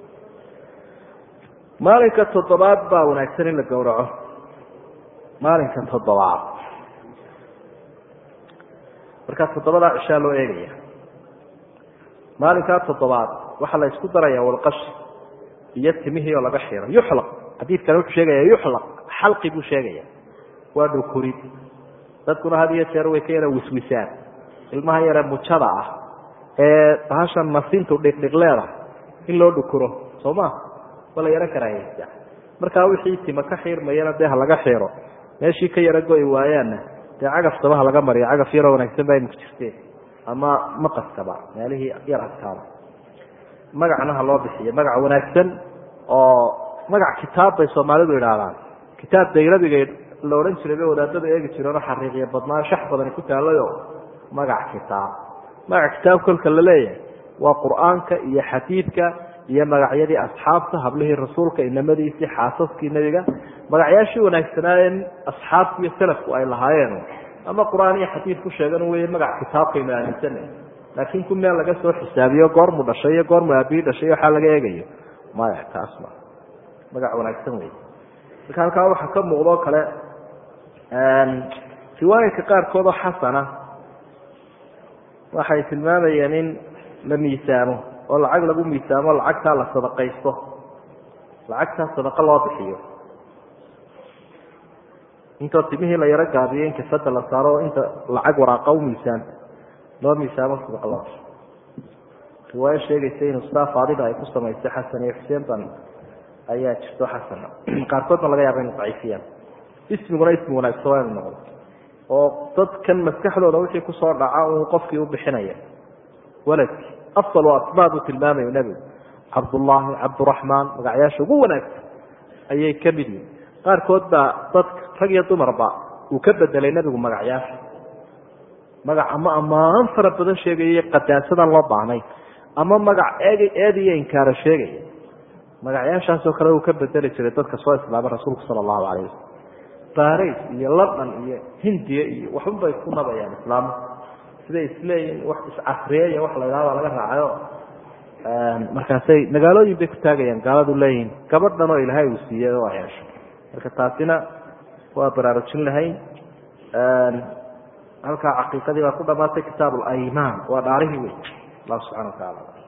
maalinka toddobaad baa wanaagsan in la gowraco maalinka toddobaad markaa toddobadaa cishaa loo eegaya maalinkaa toddobaad waxaa la isku daraya walqashi iyo timihii oo laga xiro yuxlaq xadiidkani wuxuu sheegaya yuxlaq xalqi buu sheegaya waa dhukurid dadkuna had iyo jeer way ka yara wiswisaan ilmaha yare mujada ah ee bahashan masintu dhiqdhiqleeda in loo dhukuro soo ma waa la yaro karaahaysta markaa wixii tima ka xiirmayana dee ha laga xiiro meeshii ka yaro go'i waayaanna dee cagaftaba ha laga mariyo cagaf yaroo wanaagsan baa imika jirteen ama maqaskaba meelihii yar adkaada magacna ha loo bixiyo magac wanaagsan oo magac kitaab bay soomaalidu idhaahdaan kitaab daylabiga la odhan jiray bay wadaadada eegi jireenoo xariiqiya badnaa shax badani ku taalayo magac kitaab magac kitaab kolka la leeyahay waa qur-aanka iyo xadiidka iyo magacyadii asxaabta hablihii rasuulka inamadiisii xaasaskii nebiga magacyaashii wanaagsanaaye asxaabku iyo salafku ay lahaayeen ama qur-aan iyo xadiid ku sheegan wey magac kitaabkaynu aaminsana laakiin ku meel laga soo xisaabiyo goormu dhashay iyo goormu aabii dhashay waxaa laga eegayo maya taas ma magac wanaagsan wey marka halkaa waxaa ka muuqdoo kale riwaayadka qaarkood oo xasana waxay tilmaamayeen in la miisaamo oo lacag lagu miisaamo lacagtaa la sadaqaysto lacagtaa sadaqa loo bixiyo intoo timihii la yaro gaabiyo in kafada la saaro oo inta lacag waraaqa u miisaanta loo miisaamo sadaqa loo bixiyo riwaayo sheegaysa inuu sidaa faadida ay ku samaysay xasan iyo xuseen ban ayaa jirto xasana qaarkoodna laga yaaba inu daciifiyaan ismiguna ismi wanaagsan waa inu noqdo oo dadkan maskaxdooda wixii kusoo dhaca uu qofkii u bixinaya waladkii asalu asmaa buu tilmaamayu nebigu cabdullaahi cabduraxmaan magacyaasha ugu wanaagsan ayay ka mid yihin qaarkood baa dadka rag iyo dumarba uu ka bedelay nebigu magacyaasha magac ama ammaan fara badan sheegaya qadaasadaan loo baahnay ama magac eeg eed iyo inkaara sheegaya magacyaashaasoo kale uu ka bedeli jiray dadka soo islaamay rasuulku sala allahu calayh wasalam baris iyo london iyo hindiya iyo waxun bay ku nabayaan islaamka siday isleeyihin wax iscasriyeya wax la ydhahda laga raacayo markaasay magaalooyin bay ku taagayaan gaaladu leeyihin gabadhan oo ilaahay uu siiyey oo yeesho marka taasina waa baraarujin lahayn halkaa caqiiqadii baa ku dhamaatay kitaab alaymaan waa dhaarihii wey allah subxana wa tacaala